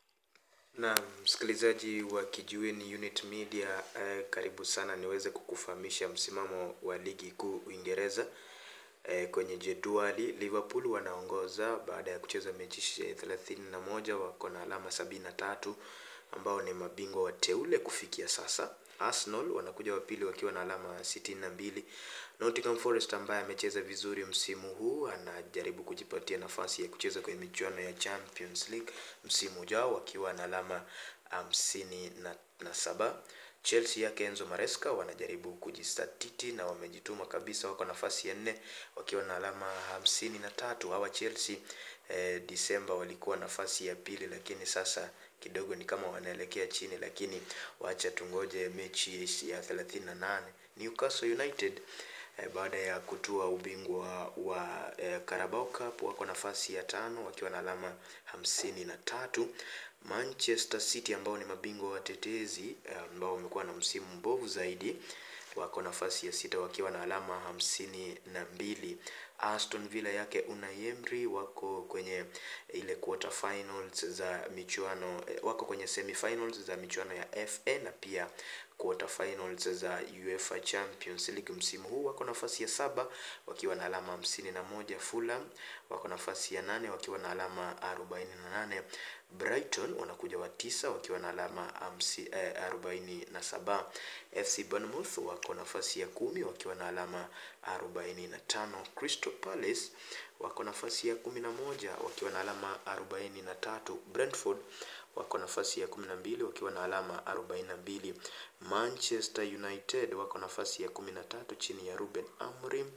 na msikilizaji wa kijiweni unit media eh, karibu sana niweze kukufahamisha msimamo wa ligi kuu uingereza eh, kwenye jedwali liverpool wanaongoza baada ya kucheza mechi thelathini na moja wako na alama sabini na tatu ambao ni mabingwa wateule kufikia sasa arsenal wanakuja wa pili wakiwa na alama sitini na mbili nottingham forest ambaye amecheza vizuri msimu huu anajaribu kujipatia nafasi ya kucheza kwenye michuano ya champions league msimu ujao wakiwa na alama hamsini na, na saba chelsea yake enzo maresca wanajaribu kujistatiti na wamejituma kabisa wako nafasi ya nne wakiwa na alama hamsini na tatu hawa chelsea eh, disemba walikuwa nafasi ya pili lakini sasa kidogo ni kama wanaelekea chini lakini wacha tungoje mechi ya thelathini na nane newcastle united eh, baada ya kutua ubingwa wa eh, Carabao Cup wako nafasi ya tano wakiwa na alama hamsini na tatu Manchester City ambao ni mabingwa watetezi eh, ambao wamekuwa na msimu mbovu zaidi wako nafasi ya sita wakiwa na alama hamsini na mbili. Aston Villa yake Unai Emery wako kwenye ile quarter finals za michuano eh, wako kwenye semifinals za michuano ya FA na pia quarter finals za UEFA Champions League msimu huu wako nafasi ya saba wakiwa na alama hamsini na moja. Fulham wako nafasi ya nane wakiwa na alama arobaini na nane. Brighton wanakuja wa tisa wakiwa na alama hamsi, eh, arobaini na saba. FC Bournemouth wako nafasi ya kumi wakiwa na alama arobaini na tano. Crystal Palace wako nafasi ya kumi na moja wakiwa na alama arobaini na tatu. Brentford wako nafasi ya kumi na mbili wakiwa na alama arobaini na mbili. Manchester United wako nafasi ya kumi na tatu chini ya Ruben Amorim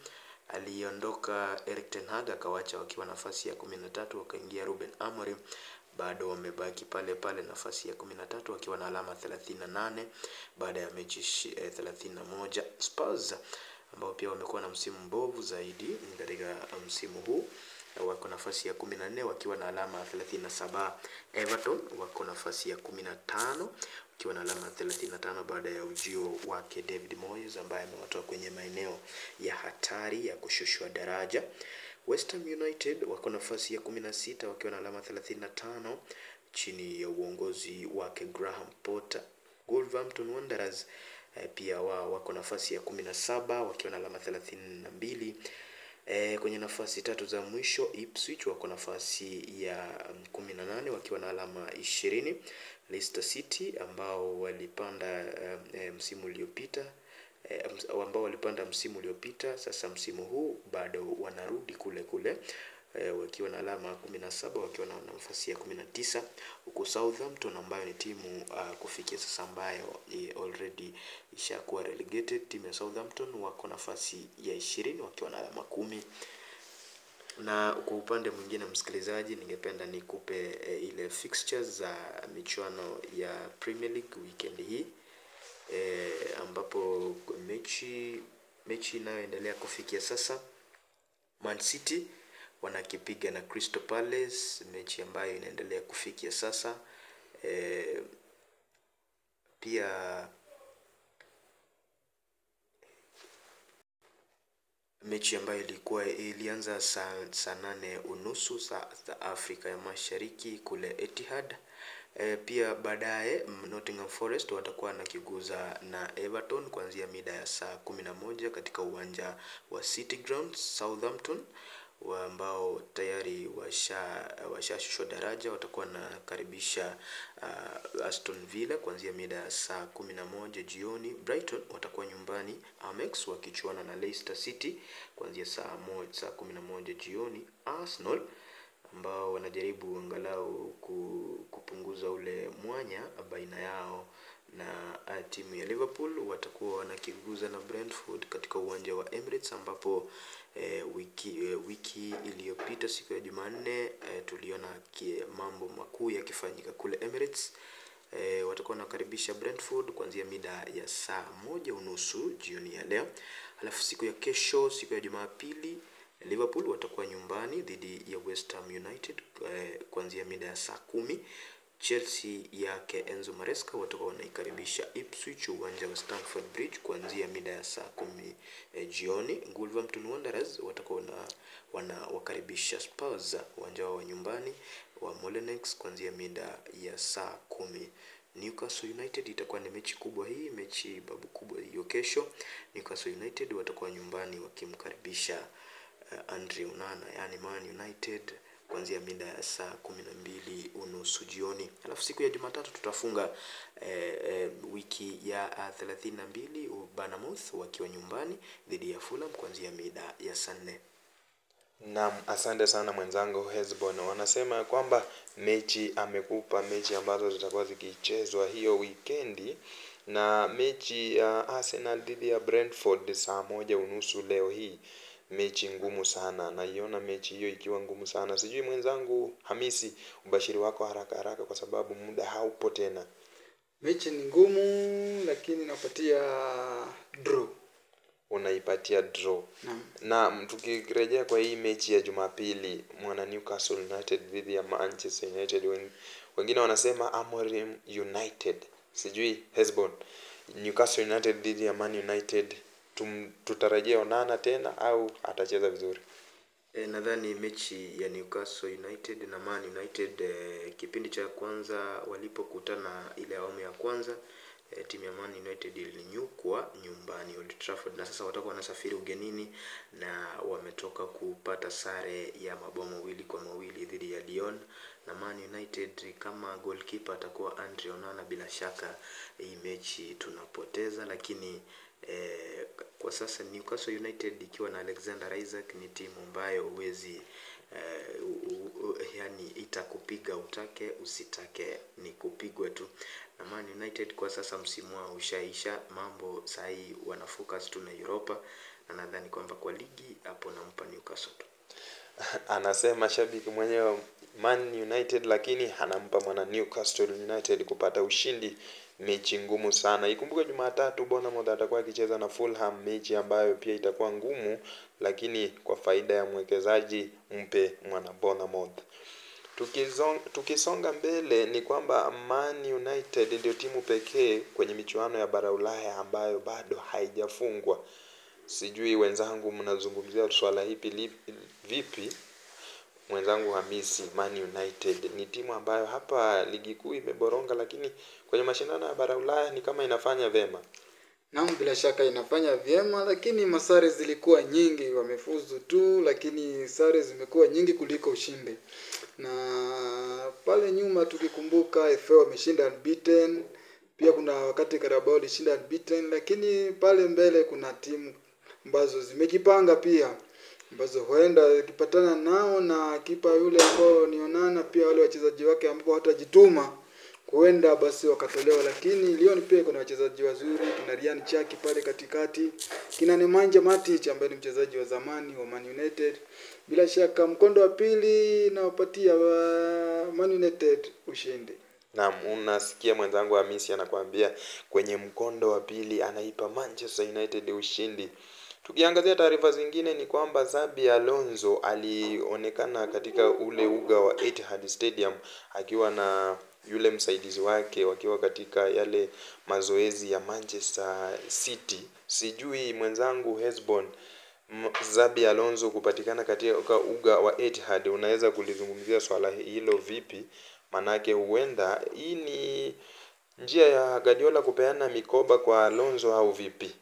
aliondoka Erik ten Hag akawacha wakiwa nafasi ya kumi na tatu wakaingia Ruben Amorim bado wamebaki pale pale nafasi ya kumi na tatu wakiwa na alama thelathini na nane baada ya mechi thelathini na moja Spurs ambao pia wamekuwa na msimu mbovu zaidi katika msimu huu wako nafasi ya kumi na nne wakiwa na alama thelathini na saba Everton wako nafasi ya kumi na tano wakiwa na alama 35 baada ya ujio wake David Moyes ambaye amewatoa kwenye maeneo ya hatari ya kushushwa daraja. West Ham United wako nafasi ya 16 wakiwa na alama 35 chini ya uongozi wake Graham Potter. Wolverhampton Wanderers eh, pia wao wako nafasi ya 17 wakiwa na alama 32. E, kwenye nafasi tatu za mwisho Ipswich wako nafasi ya kumi na nane wakiwa na alama ishirini. Leicester City ambao walipanda e, msimu uliopita e, ambao walipanda msimu uliopita, sasa msimu huu bado wanarudi kule kule e, wakiwa na alama kumi na saba wakiwa na nafasi ya kumi na tisa huku Southampton ambayo ni timu uh, kufikia sasa ambayo e, already ishakuwa relegated. Timu ya Southampton wako nafasi ya ishirini wakiwa na alama kumi na kwa upande mwingine msikilizaji, ningependa nikupe e, ile fixtures za michuano ya Premier League weekend hii e, ambapo mechi mechi inayoendelea kufikia sasa Man City wanakipiga na Crystal Palace, mechi ambayo inaendelea kufikia sasa e, pia mechi ambayo ilikuwa ilianza saa saa nane unusu saa za Afrika ya Mashariki kule Etihad. E, pia baadaye Nottingham Forest watakuwa nakiguza na Everton kuanzia mida ya saa kumi na moja katika uwanja wa City Ground. Southampton ambao tayari washa washashushwa daraja watakuwa nakaribisha uh, Aston Villa kuanzia mida ya saa kumi na moja jioni. Brighton watakuwa nyumbani Amex wakichuana na Leicester City kuanzia saa moja, saa kumi na moja jioni. Arsenal ambao wanajaribu angalau kupunguza ule mwanya baina yao na timu ya Liverpool watakuwa wanakiguza na Brentford katika uwanja wa Emirates ambapo e, wiki, e, wiki iliyopita siku ya Jumanne e, tuliona mambo makuu yakifanyika kule Emirates. E, watakuwa wanakaribisha Brentford kuanzia mida ya saa moja unusu jioni ya leo. Alafu siku ya kesho, siku ya Jumapili, Liverpool watakuwa nyumbani dhidi ya West Ham United e, kuanzia mida ya saa kumi. Chelsea yake Enzo Maresca watakuwa wanaikaribisha Ipswich uwanja wa Stamford Bridge kuanzia mida ya saa kumi e, jioni. Wolverhampton Wanderers watakuwa na wanawakaribisha Spurs uwanja wao wa nyumbani wa Molineux kuanzia mida ya saa kumi. Newcastle United itakuwa ni mechi kubwa hii, mechi babu kubwa hiyo kesho. Newcastle United watakuwa nyumbani wakimkaribisha uh, Andre Onana, yani Man United kuanzia mida ya saa kumi na mbili unusu jioni. Alafu siku ya Jumatatu tutafunga eh, eh, wiki ya thelathini na mbili Bournemouth wakiwa nyumbani dhidi ya Fulham kuanzia mida ya saa nne. Naam, asante sana mwenzangu Hesbon. Wanasema kwamba mechi amekupa mechi ambazo zitakuwa zikichezwa hiyo wikendi, na mechi ya Arsenal dhidi ya Brentford saa moja unusu leo hii, mechi ngumu sana. Naiona mechi hiyo ikiwa ngumu sana. Sijui mwenzangu Hamisi, ubashiri wako haraka haraka, kwa sababu muda haupo tena. Mechi ni ngumu, lakini napatia draw. Unaipatia draw. Naam. Na tukirejea kwa hii mechi ya Jumapili, mwana Newcastle United dhidi ya Manchester United, wen- wengine wanasema Amorim United, sijui Hesbon, Newcastle United dhidi ya Man United tum, tutarajia Onana tena au atacheza vizuri? E, nadhani mechi ya Newcastle United na Man United e, kipindi cha kwanza walipokutana ile awamu ya kwanza e, timu ya Man United ilinyukwa nyumbani Old Trafford, na sasa watakuwa wanasafiri ugenini na wametoka kupata sare ya mabao mawili kwa mawili dhidi ya Lyon na Man United. Kama goalkeeper atakuwa Andre Onana, bila shaka hii mechi tunapoteza, lakini eh, kwa sasa Newcastle United ikiwa na Alexander Isaac ni timu ambayo huwezi eh, u- u- yani itakupiga utake usitake, ni kupigwa tu. Na Man United kwa sasa msimu wao ushaisha, mambo sahii wana focus tu na Europa, na nadhani kwamba kwa ligi hapo nampa Newcastle tu. Anasema shabiki mwenyewe Man United, lakini anampa mwana Newcastle United kupata ushindi mechi ngumu sana. Ikumbuke Jumatatu Bournemouth atakuwa akicheza na Fulham, mechi ambayo pia itakuwa ngumu, lakini kwa faida ya mwekezaji mpe mwana Bournemouth. Tukizong, tukisonga mbele ni kwamba Man United ndio timu pekee kwenye michuano ya bara Ulaya ambayo bado haijafungwa. Sijui wenzangu mnazungumzia swala hipi lipi- vipi? Mwenzangu Hamisi, Man United ni timu ambayo hapa ligi kuu imeboronga, lakini kwenye mashindano ya bara Ulaya ni kama inafanya vema. Naam, bila shaka inafanya vyema, lakini masare zilikuwa nyingi, wamefuzu tu, lakini sare zimekuwa nyingi kuliko ushindi. Na pale nyuma tukikumbuka, FA wameshinda unbeaten, pia kuna wakati Carabao ilishinda unbeaten, lakini pale mbele kuna timu ambazo zimejipanga pia ambazo huenda ikipatana nao na kipa yule ambao ni Onana, pia wale wachezaji wake ambao hawatajituma huenda basi wakatolewa, lakini Lyon pia kuna wachezaji wazuri, kina Ryan Chaki pale katikati, kina Nemanja Matic ambaye ni mchezaji wa zamani wa Man United. Bila shaka mkondo wa pili nawapatia wa Man United ushindi. Naam, unasikia mwenzangu Hamisi anakuambia kwenye mkondo wa pili anaipa Manchester United ushindi. Tukiangazia taarifa zingine ni kwamba Xabi Alonso alionekana katika ule uga wa Etihad Stadium akiwa na yule msaidizi wake wakiwa katika yale mazoezi ya Manchester City. Sijui mwenzangu Hesbon M- Xabi Alonso kupatikana katika uga wa Etihad, unaweza kulizungumzia swala hilo vipi? Manake huenda hii ni njia ya Guardiola kupeana mikoba kwa Alonso au vipi?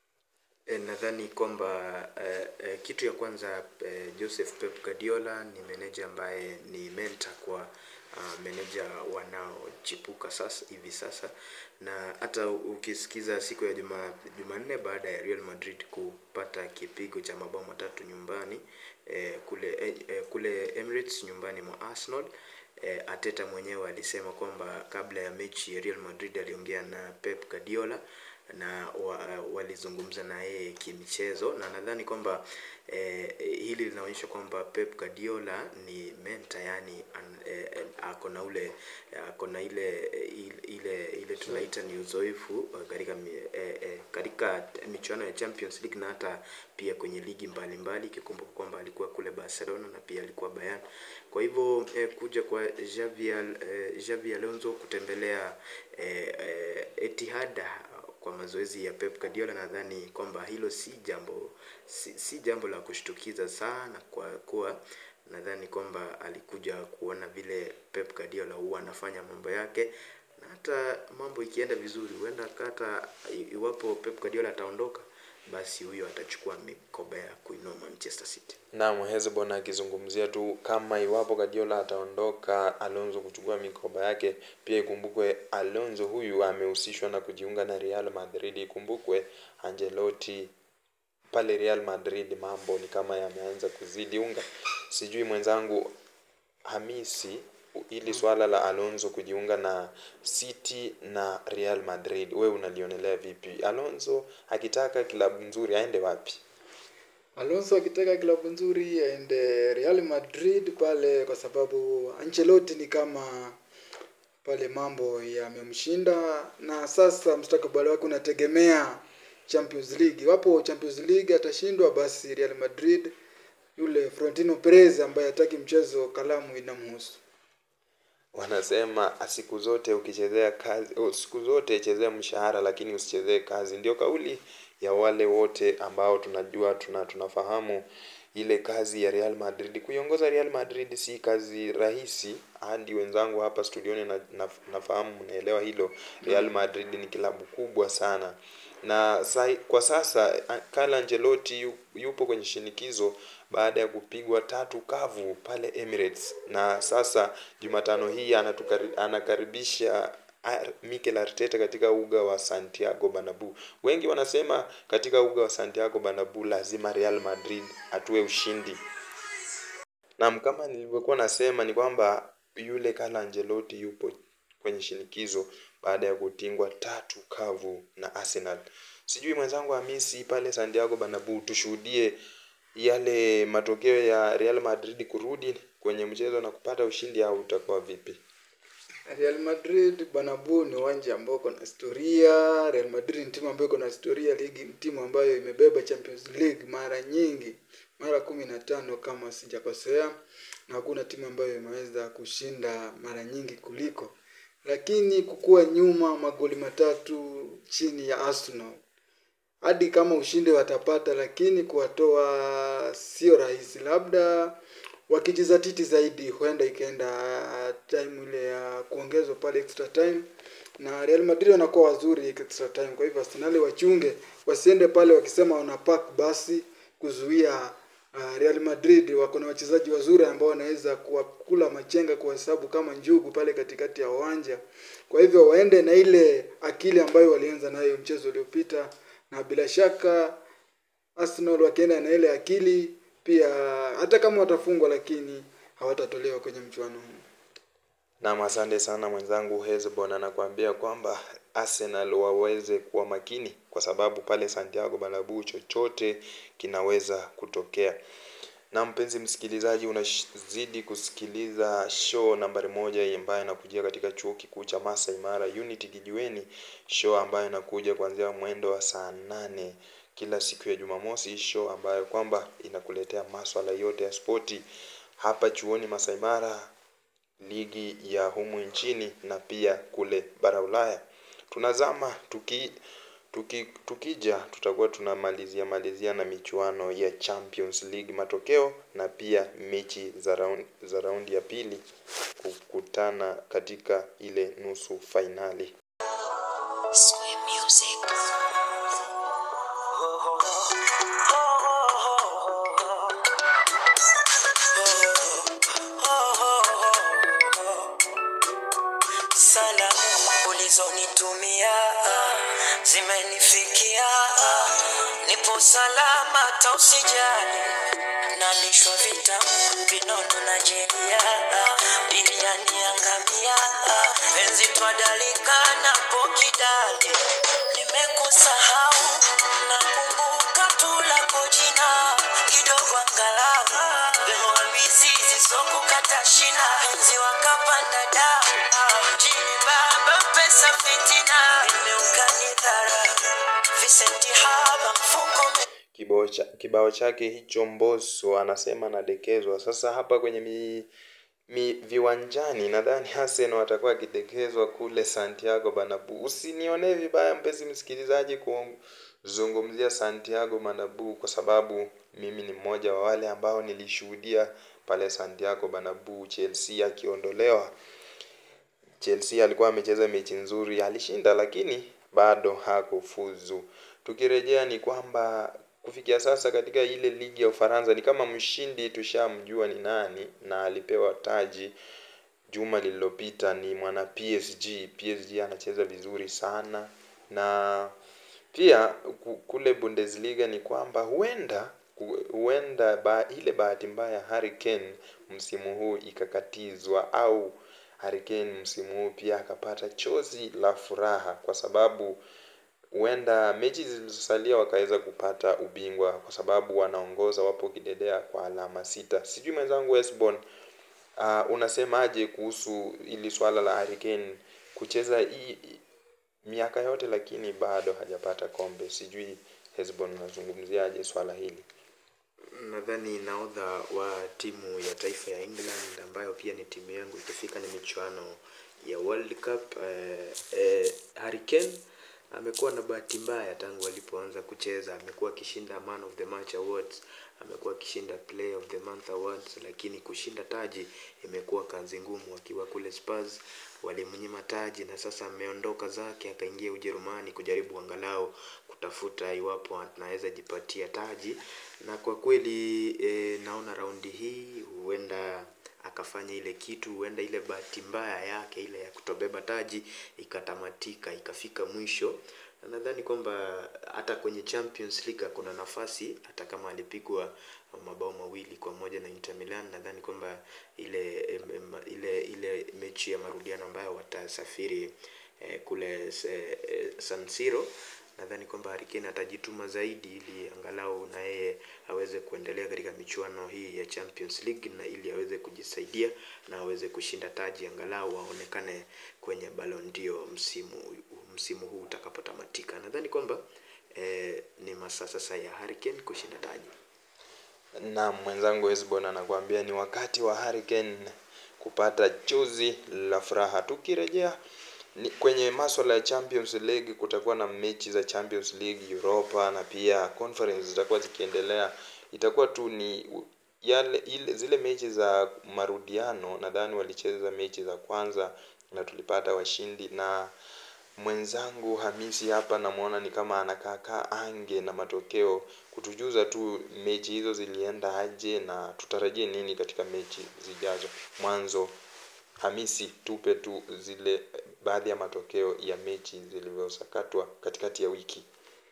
E, nadhani kwamba e, e, kitu ya kwanza e, Joseph Pep Guardiola ni meneja ambaye ni mentor kwa uh, meneja wanaochipuka sasa hivi sasa, na hata ukisikiza siku ya juma Jumanne baada ya Real Madrid kupata kipigo cha mabao matatu nyumbani e, kule e, e, kule Emirates nyumbani mwa Arsenal e, Ateta mwenyewe alisema kwamba kabla ya mechi ya Real Madrid aliongea na Pep Guardiola na wa, walizungumza na yeye kimichezo na nadhani kwamba eh, hili linaonyesha kwamba Pep Guardiola ni mentor yani an, eh, ako na ule ako na ile ile ile tunaita ni uzoefu eh, katika mi- eh, eh, katika michuano ya Champions League na hata pia kwenye ligi mbalimbali ikikumbuka kwamba alikuwa kule Barcelona na pia alikuwa Bayern. Kwa hivyo eh, kuja kwa Xavi Al- eh, Xavi Alonso kutembelea eh, eh, Etihad kwa mazoezi ya Pep Guardiola, nadhani kwamba hilo si jambo si, si jambo la kushtukiza sana, kwa kuwa nadhani kwamba alikuja kuona vile Pep Guardiola huwa anafanya mambo yake, na hata mambo ikienda vizuri, huenda hata iwapo Pep Guardiola ataondoka, basi huyo atachukua mikoba ya kuinua Manchester City. Naam, Hezbon akizungumzia tu kama iwapo Guardiola ataondoka, Alonso kuchukua mikoba yake. Pia ikumbukwe Alonso huyu amehusishwa na kujiunga na Real Madrid. Ikumbukwe Ancelotti pale Real Madrid mambo ni kama yameanza kuzidi unga. Sijui mwenzangu Hamisi, ili swala la Alonso kujiunga na City na Real Madrid, we unalionelea vipi? Alonso akitaka klabu nzuri aende wapi? Alonso akitaka klabu nzuri aende Real Madrid pale, kwa sababu Ancelotti ni kama pale mambo yamemshinda, na sasa mustakabali wake unategemea Champions League. Iwapo Champions League atashindwa, basi Real Madrid yule Florentino Perez ambaye hataki mchezo, kalamu inamhusu. wanasema siku zote ukichezea kazi oh, siku zote chezea mshahara lakini usichezee kazi ndio kauli ya wale wote ambao tunajua tuna tunafahamu ile kazi ya Real Madrid kuiongoza Real Madrid si kazi rahisi hadi wenzangu hapa studioni na, na, nafahamu mnaelewa hilo Real Madrid ni kilabu kubwa sana na sai, kwa sasa a- Carlo Ancelotti yu- yupo kwenye shinikizo baada ya kupigwa tatu kavu pale Emirates na sasa Jumatano hii anatukari, anakaribisha Ar- Mikel Arteta katika uga wa Santiago Bernabeu. Wengi wanasema katika uga wa Santiago Bernabeu lazima Real Madrid atue ushindi. Naam, kama nilivyokuwa nasema ni kwamba yule Carlo Ancelotti yupo kwenye shinikizo baada ya kutingwa tatu kavu na Arsenal. Sijui mwenzangu Hamisi pale Santiago Bernabeu tushuhudie yale matokeo ya Real Madrid kurudi kwenye mchezo na kupata ushindi au utakuwa vipi? Real Madrid Bernabeu ni uwanja ambao uko na historia. Real Madrid ni timu ambayo iko na historia, ligi ni timu ambayo imebeba Champions League mara nyingi, mara kumi na tano kama sijakosea, na hakuna timu ambayo imeweza kushinda mara nyingi kuliko, lakini kukuwa nyuma magoli matatu chini ya Arsenal hadi kama ushindi watapata, lakini kuwatoa sio rahisi. Labda wakijizatiti zaidi, huenda ikaenda time ile ya kuongezwa pale extra time, na Real Madrid wanakuwa wazuri extra time. Kwa hivyo Arsenal wachunge, wasiende pale wakisema wana pack basi kuzuia uh, Real Madrid. Wako na wachezaji wazuri ambao wanaweza kuwakula machenga kwa hesabu kama njugu pale katikati ya uwanja. Kwa hivyo waende na ile akili ambayo walianza nayo mchezo uliopita, na bila shaka Arsenal wakienda na ile akili pia, hata kama watafungwa, lakini hawatatolewa kwenye mchuano huu. Naam, asante sana mwenzangu Hezbon anakuambia kwamba Arsenal waweze kuwa makini kwa sababu pale Santiago Bernabeu chochote kinaweza kutokea. Na mpenzi msikilizaji, unazidi kusikiliza show nambari moja ambayo inakujia katika chuo kikuu cha Masai Mara Unity Kijiweni, show ambayo inakuja kuanzia mwendo wa saa nane kila siku ya Jumamosi, show ambayo kwamba inakuletea maswala yote ya spoti hapa chuoni Masai Mara ligi ya humu nchini na pia kule bara Ulaya. Tunazama tuki, tuki, tukija tutakuwa tunamalizia malizia na michuano ya Champions League matokeo na pia mechi za round, za raundi ya pili kukutana katika ile nusu fainali. Sway music. Salamu ulizonitumia zimenifikia, nipo salama, hata usijali. Nalishwa vitamu vinono na jeria, ilianiangamia penzi twadalika napo kidali. Nimekusahau, nakumbuka tu lako jina kidogo angalau Leo mizizi sokukata shina penzi wakapanda dau mjini baba pesa fitina imeukanidhara Vicenti haba mfuko ume- Kibao, cha, kibao chake hicho Mbosso anasema anadekezwa. Sasa hapa kwenye mi, mi viwanjani nadhani Arsenal watakuwa akidekezwa kule Santiago Bernabeu. Usinionee vibaya mpenzi msikilizaji kuzungumzia Santiago Bernabeu kwa sababu mimi ni mmoja wa wale ambao nilishuhudia pale Santiago Bernabeu Chelsea akiondolewa. Chelsea alikuwa amecheza mechi nzuri, alishinda lakini bado hakufuzu. Tukirejea ni kwamba kufikia sasa katika ile ligi ya Ufaransa ni kama mshindi tushamjua ni nani na alipewa taji juma lililopita ni mwana PSG. PSG anacheza vizuri sana na pia ku- kule Bundesliga ni kwamba huenda ku- huenda ba, ile bahati mbaya Harry Kane msimu huu ikakatizwa au Harry Kane msimu huu pia akapata chozi la furaha kwa sababu huenda mechi zilizosalia wakaweza kupata ubingwa kwa sababu wanaongoza wapo kidedea kwa alama sita. Sijui mwenzangu Esbon, uh, unasemaje kuhusu ili swala la Harry Kane kucheza hii miaka yote lakini bado hajapata kombe. Sijui Hesbon unazungumziaje swala hili? nadhani nahodha wa timu ya taifa ya England ambayo pia ni timu yangu ikifika ni michuano ya World Cup eh, eh, Harry Kane amekuwa na bahati mbaya tangu alipoanza kucheza. Amekuwa akishinda Man of the Match awards, amekuwa akishinda Player of the Month awards, lakini kushinda taji imekuwa kazi ngumu. Akiwa kule Spurs walimnyima taji, na sasa ameondoka zake akaingia Ujerumani kujaribu angalau kutafuta iwapo anaweza jipatia taji, na kwa kweli e, naona raundi hii huenda akafanya ile kitu, huenda ile bahati mbaya yake ile ya kutobeba taji ikatamatika ikafika mwisho. Na nadhani kwamba hata kwenye Champions League kuna nafasi, hata kama alipigwa mabao mawili kwa moja na Inter Milan. Nadhani kwamba ile em, em, ile ile mechi ya marudiano ambayo watasafiri eh, kule eh, eh, San Siro nadhani kwamba Harry Kane atajituma zaidi ili angalau na yeye aweze kuendelea katika michuano hii ya Champions League na ili aweze kujisaidia na aweze kushinda taji angalau aonekane kwenye Ballon d'Or msimu msimu huu utakapotamatika. Nadhani kwamba eh, ni masaa sasa ya Harry Kane kushinda taji. na mwenzangu Esbon anakuambia ni wakati wa Harry Kane kupata chozi la furaha. Tukirejea ni kwenye maswala ya Champions League, kutakuwa na mechi za Champions League, Europa na pia Conference zitakuwa zikiendelea. Itakuwa tu ni yale ile zile mechi za marudiano, nadhani walicheza mechi za kwanza na tulipata washindi na mwenzangu Hamisi hapa namwona ni kama anakaa ange na matokeo kutujuza tu mechi hizo zilienda aje na tutarajie nini katika mechi zijazo. Mwanzo Hamisi, tupe tu zile baadhi ya matokeo ya mechi zilivyosakatwa katikati ya wiki.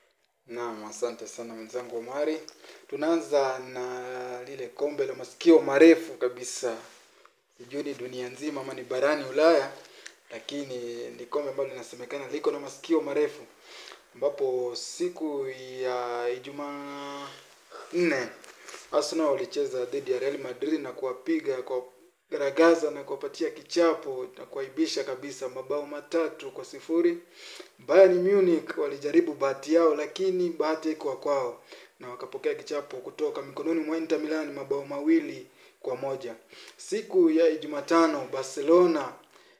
Naam, asante sana mwenzangu Omari. Tunaanza na lile kombe la masikio marefu kabisa, sijui ni dunia nzima ama ni barani Ulaya, lakini ni kombe ambalo linasemekana liko na masikio marefu, ambapo siku ya Ijumaa nne Arsenal walicheza dhidi ya Real Madrid na kuwapiga kwa garagaza na kuwapatia kichapo na kuwaibisha kabisa mabao matatu kwa sifuri. Bayern Munich walijaribu bahati yao, lakini bahati haikuwa kwao na wakapokea kichapo kutoka mikononi mwa Inter Milan mabao mawili kwa moja. Siku ya Jumatano Barcelona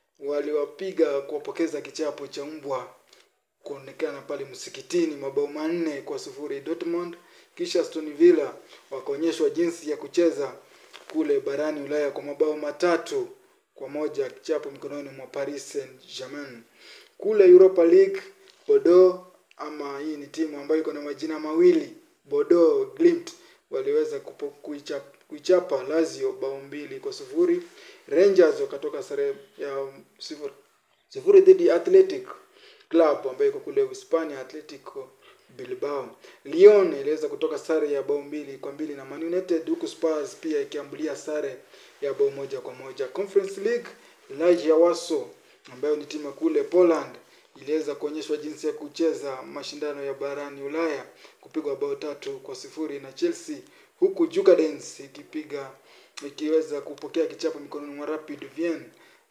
waliwapiga kuwapokeza kichapo cha mbwa kuonekana pale msikitini mabao manne kwa sufuri Dortmund. Kisha Aston Villa wakaonyeshwa jinsi ya kucheza kule barani Ulaya kwa mabao matatu kwa moja kichapo mikononi mwa Paris Saint-Germain. Kule Europa League Bordeaux, ama hii ni timu ambayo iko na majina mawili Bordeaux Glimt, waliweza kupo- kuichapa, kuichapa Lazio bao mbili kwa sufuri. Rangers wakatoka sare ya sifuri sifuri dhidi ya Athletic Club ambayo iko kule Hispania, Atletico Bilbao. Lyon iliweza kutoka sare ya bao mbili kwa mbili na Man United, huku Spurs pia ikiambulia sare ya bao moja kwa moja. Conference League, Legia Warsaw ambayo ni timu ya kule Poland iliweza kuonyeshwa jinsi ya kucheza mashindano ya barani Ulaya kupigwa bao tatu kwa sifuri na Chelsea, huku Jukadens ikipiga ikiweza kupokea kichapo mikononi mwa Rapid Vienna.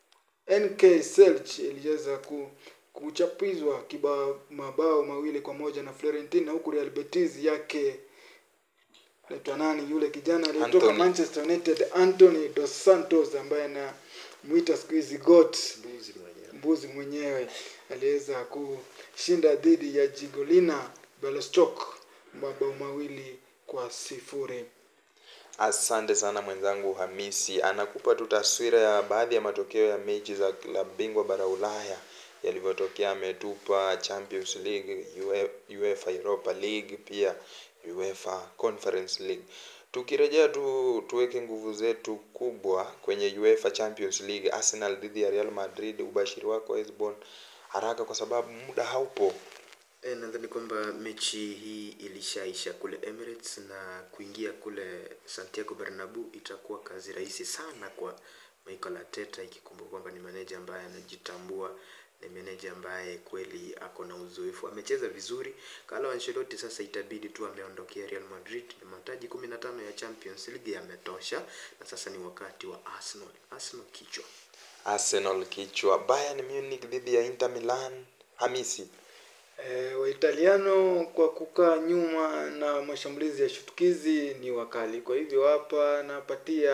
NK Selch iliweza ku, kuchapizwa kiba mabao mawili kwa moja na Fiorentina, huku Real Betis yake naitwa nani yule kijana aliyetoka Anthony. Manchester United Anthony dos Santos ambaye anamuita siku hizi GOAT Mbuzi mwenyewe. mbuzi mwenyewe aliweza kushinda dhidi ya Jigolina Belostok mabao mawili kwa sifuri. Asante sana mwenzangu Hamisi, anakupa tu taswira ya baadhi ya matokeo ya mechi za klabu bingwa bara Ulaya yalivyotokea. Ametupa Champions League, UE- UEFA Europa League, pia UEFA Conference League. Tukirejea tu tuweke nguvu zetu kubwa kwenye UEFA Champions League, Arsenal dhidi ya Real Madrid. Ubashiri wako Esbon, haraka kwa sababu muda haupo. E, nadhani kwamba mechi hii ilishaisha kule Emirates na kuingia kule Santiago Bernabeu itakuwa kazi rahisi sana kwa Mikel Arteta, ikikumbuka kwamba ni meneja ambaye anajitambua, ni meneja ambaye kweli ako na uzoefu, amecheza vizuri. Carlo Ancelotti sasa itabidi tu ameondokea Real Madrid, mataji 15 ya Champions League yametosha, na sasa ni wakati wa Arsenal. Arsenal kichwa Arsenal kichwa, Bayern Munich dhidi ya Inter Milan. Hamisi, E, Waitaliano kwa kukaa nyuma na mashambulizi ya shutukizi ni wakali. Kwa hivyo hapa napatia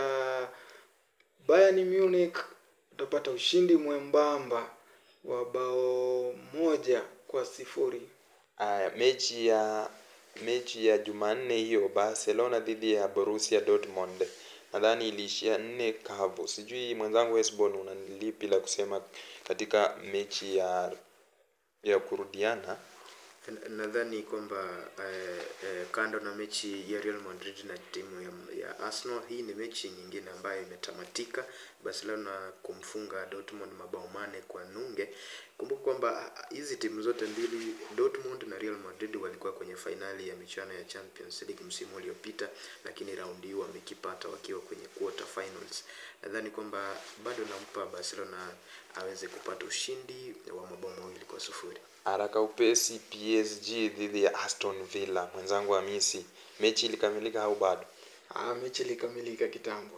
Bayern Munich utapata ushindi mwembamba wa bao moja kwa sifuri. Aya, mechi ya mechi ya Jumanne hiyo Barcelona dhidi ya Borussia Dortmund nadhani iliishia nne kavu. Sijui mwenzangu Esbon una lipi la kusema katika mechi ya ya kurudiana? Na- nadhani kwamba eh, eh, kando na mechi ya Real Madrid na timu ya, ya Arsenal, hii ni mechi nyingine ambayo imetamatika, Barcelona kumfunga Dortmund mabao mane kwa nunge. Kumbuka kwamba ah, hizi timu zote mbili Dortmund na Real Madrid walikuwa kwenye fainali ya michuano ya Champions League msimu uliopita, lakini raundi hii wamekipata wakiwa kwenye quarter finals. Nadhani kwamba bado nampa Barcelona aweze kupata ushindi wa mabao mawili kwa sufuri. Haraka upesi PSG dhidi ya Aston Villa. Mwenzangu Hamisi, mechi ilikamilika au bado? Ah, mechi ilikamilika kitambo.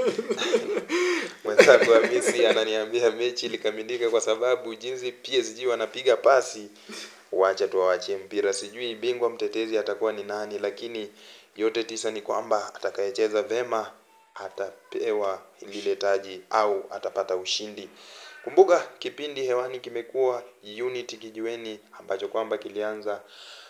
Mwenzangu Hamisi ananiambia mechi ilikamilika kwa sababu jinsi PSG wanapiga pasi, wacha tuwawachie mpira. Sijui bingwa mtetezi atakuwa ni nani, lakini yote tisa ni kwamba atakayecheza vema atapewa lile taji au atapata ushindi. Kumbuka kipindi hewani kimekuwa Unity Kijiweni ambacho kwamba kilianza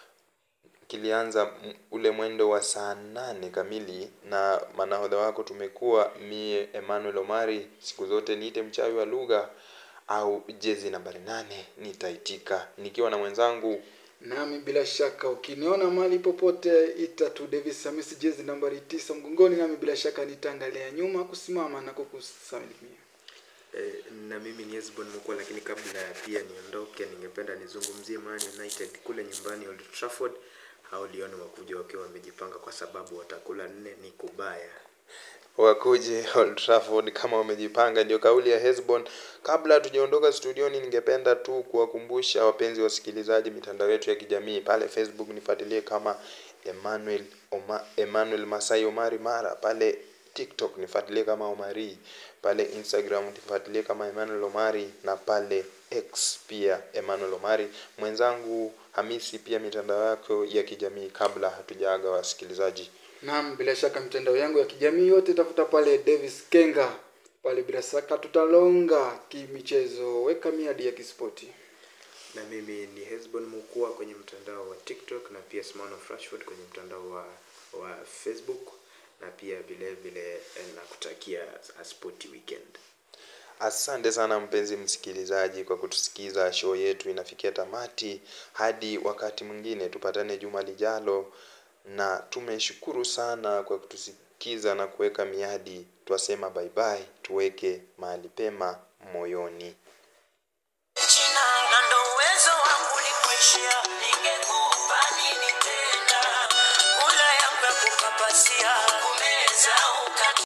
kilianza m- ule mwendo wa saa nane kamili na manahodha wako tumekuwa mie Emmanuel Omari, siku zote niite mchawi wa lugha au jezi nambari nane nitaitika nikiwa na mwenzangu Nami bila shaka ukiniona mahali popote ita tu Davis Hamisi jezi nambari tisa mgongoni, nami bila shaka nitaangalia nyuma kusimama na kukusalimia. Eh, na mimi ni Esbon Mukwa, lakini kabla ya pia niondoke, ningependa nizungumzie Man United kule nyumbani Old Trafford. Hao Lyon wakuja wakiwa wamejipanga kwa sababu watakula nne ni kubaya. wakuje Old Trafford kama wamejipanga, ndio kauli ya Hesbon. Kabla hatujaondoka studioni, ningependa tu kuwakumbusha wapenzi wasikilizaji mitandao yetu ya kijamii pale Facebook nifuatilie kama Emmanuel Oma, Emmanuel Masai Omari Mara, pale TikTok nifuatilie kama Omari, pale Instagram nifuatilie kama Emmanuel Omari na pale X pia Emmanuel Omari. Mwenzangu Hamisi, pia mitandao yako ya kijamii kabla hatujaaga wasikilizaji. Naam, bila shaka mitandao yangu ya kijamii yote tafuta pale Davis Kenga pale, bila shaka tutalonga kimichezo, weka miadi ya kispoti. Na mimi ni Hesbon Mukua kwenye mtandao wa TikTok na pia Simon of Rashford kwenye mtandao wa, wa Facebook na pia vile vile eh, nakutakia a sporty weekend. Asante sana mpenzi msikilizaji kwa kutusikiza. Show yetu inafikia tamati. Hadi wakati mwingine, tupatane juma lijalo, na tumeshukuru sana kwa kutusikiza na kuweka miadi. Twasema bye bye, tuweke mahali pema moyoni. China na ndo uwezo wangu ulikuishia, ningekupa nini tena? Kula yangu ya kupapasia, kumeza uka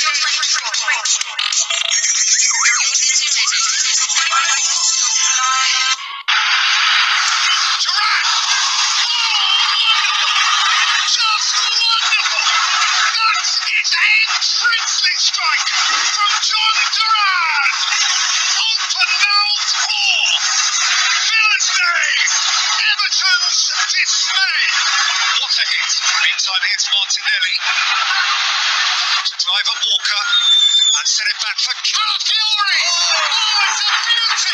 Just wonderful! That is a princely strike from John Duran! Open mouth ball! Villa's name! Everton's dismay! What a hit! Meantime, here's Martinelli to drive at Walker and send it back for Calafiori! Oh, it's a beauty!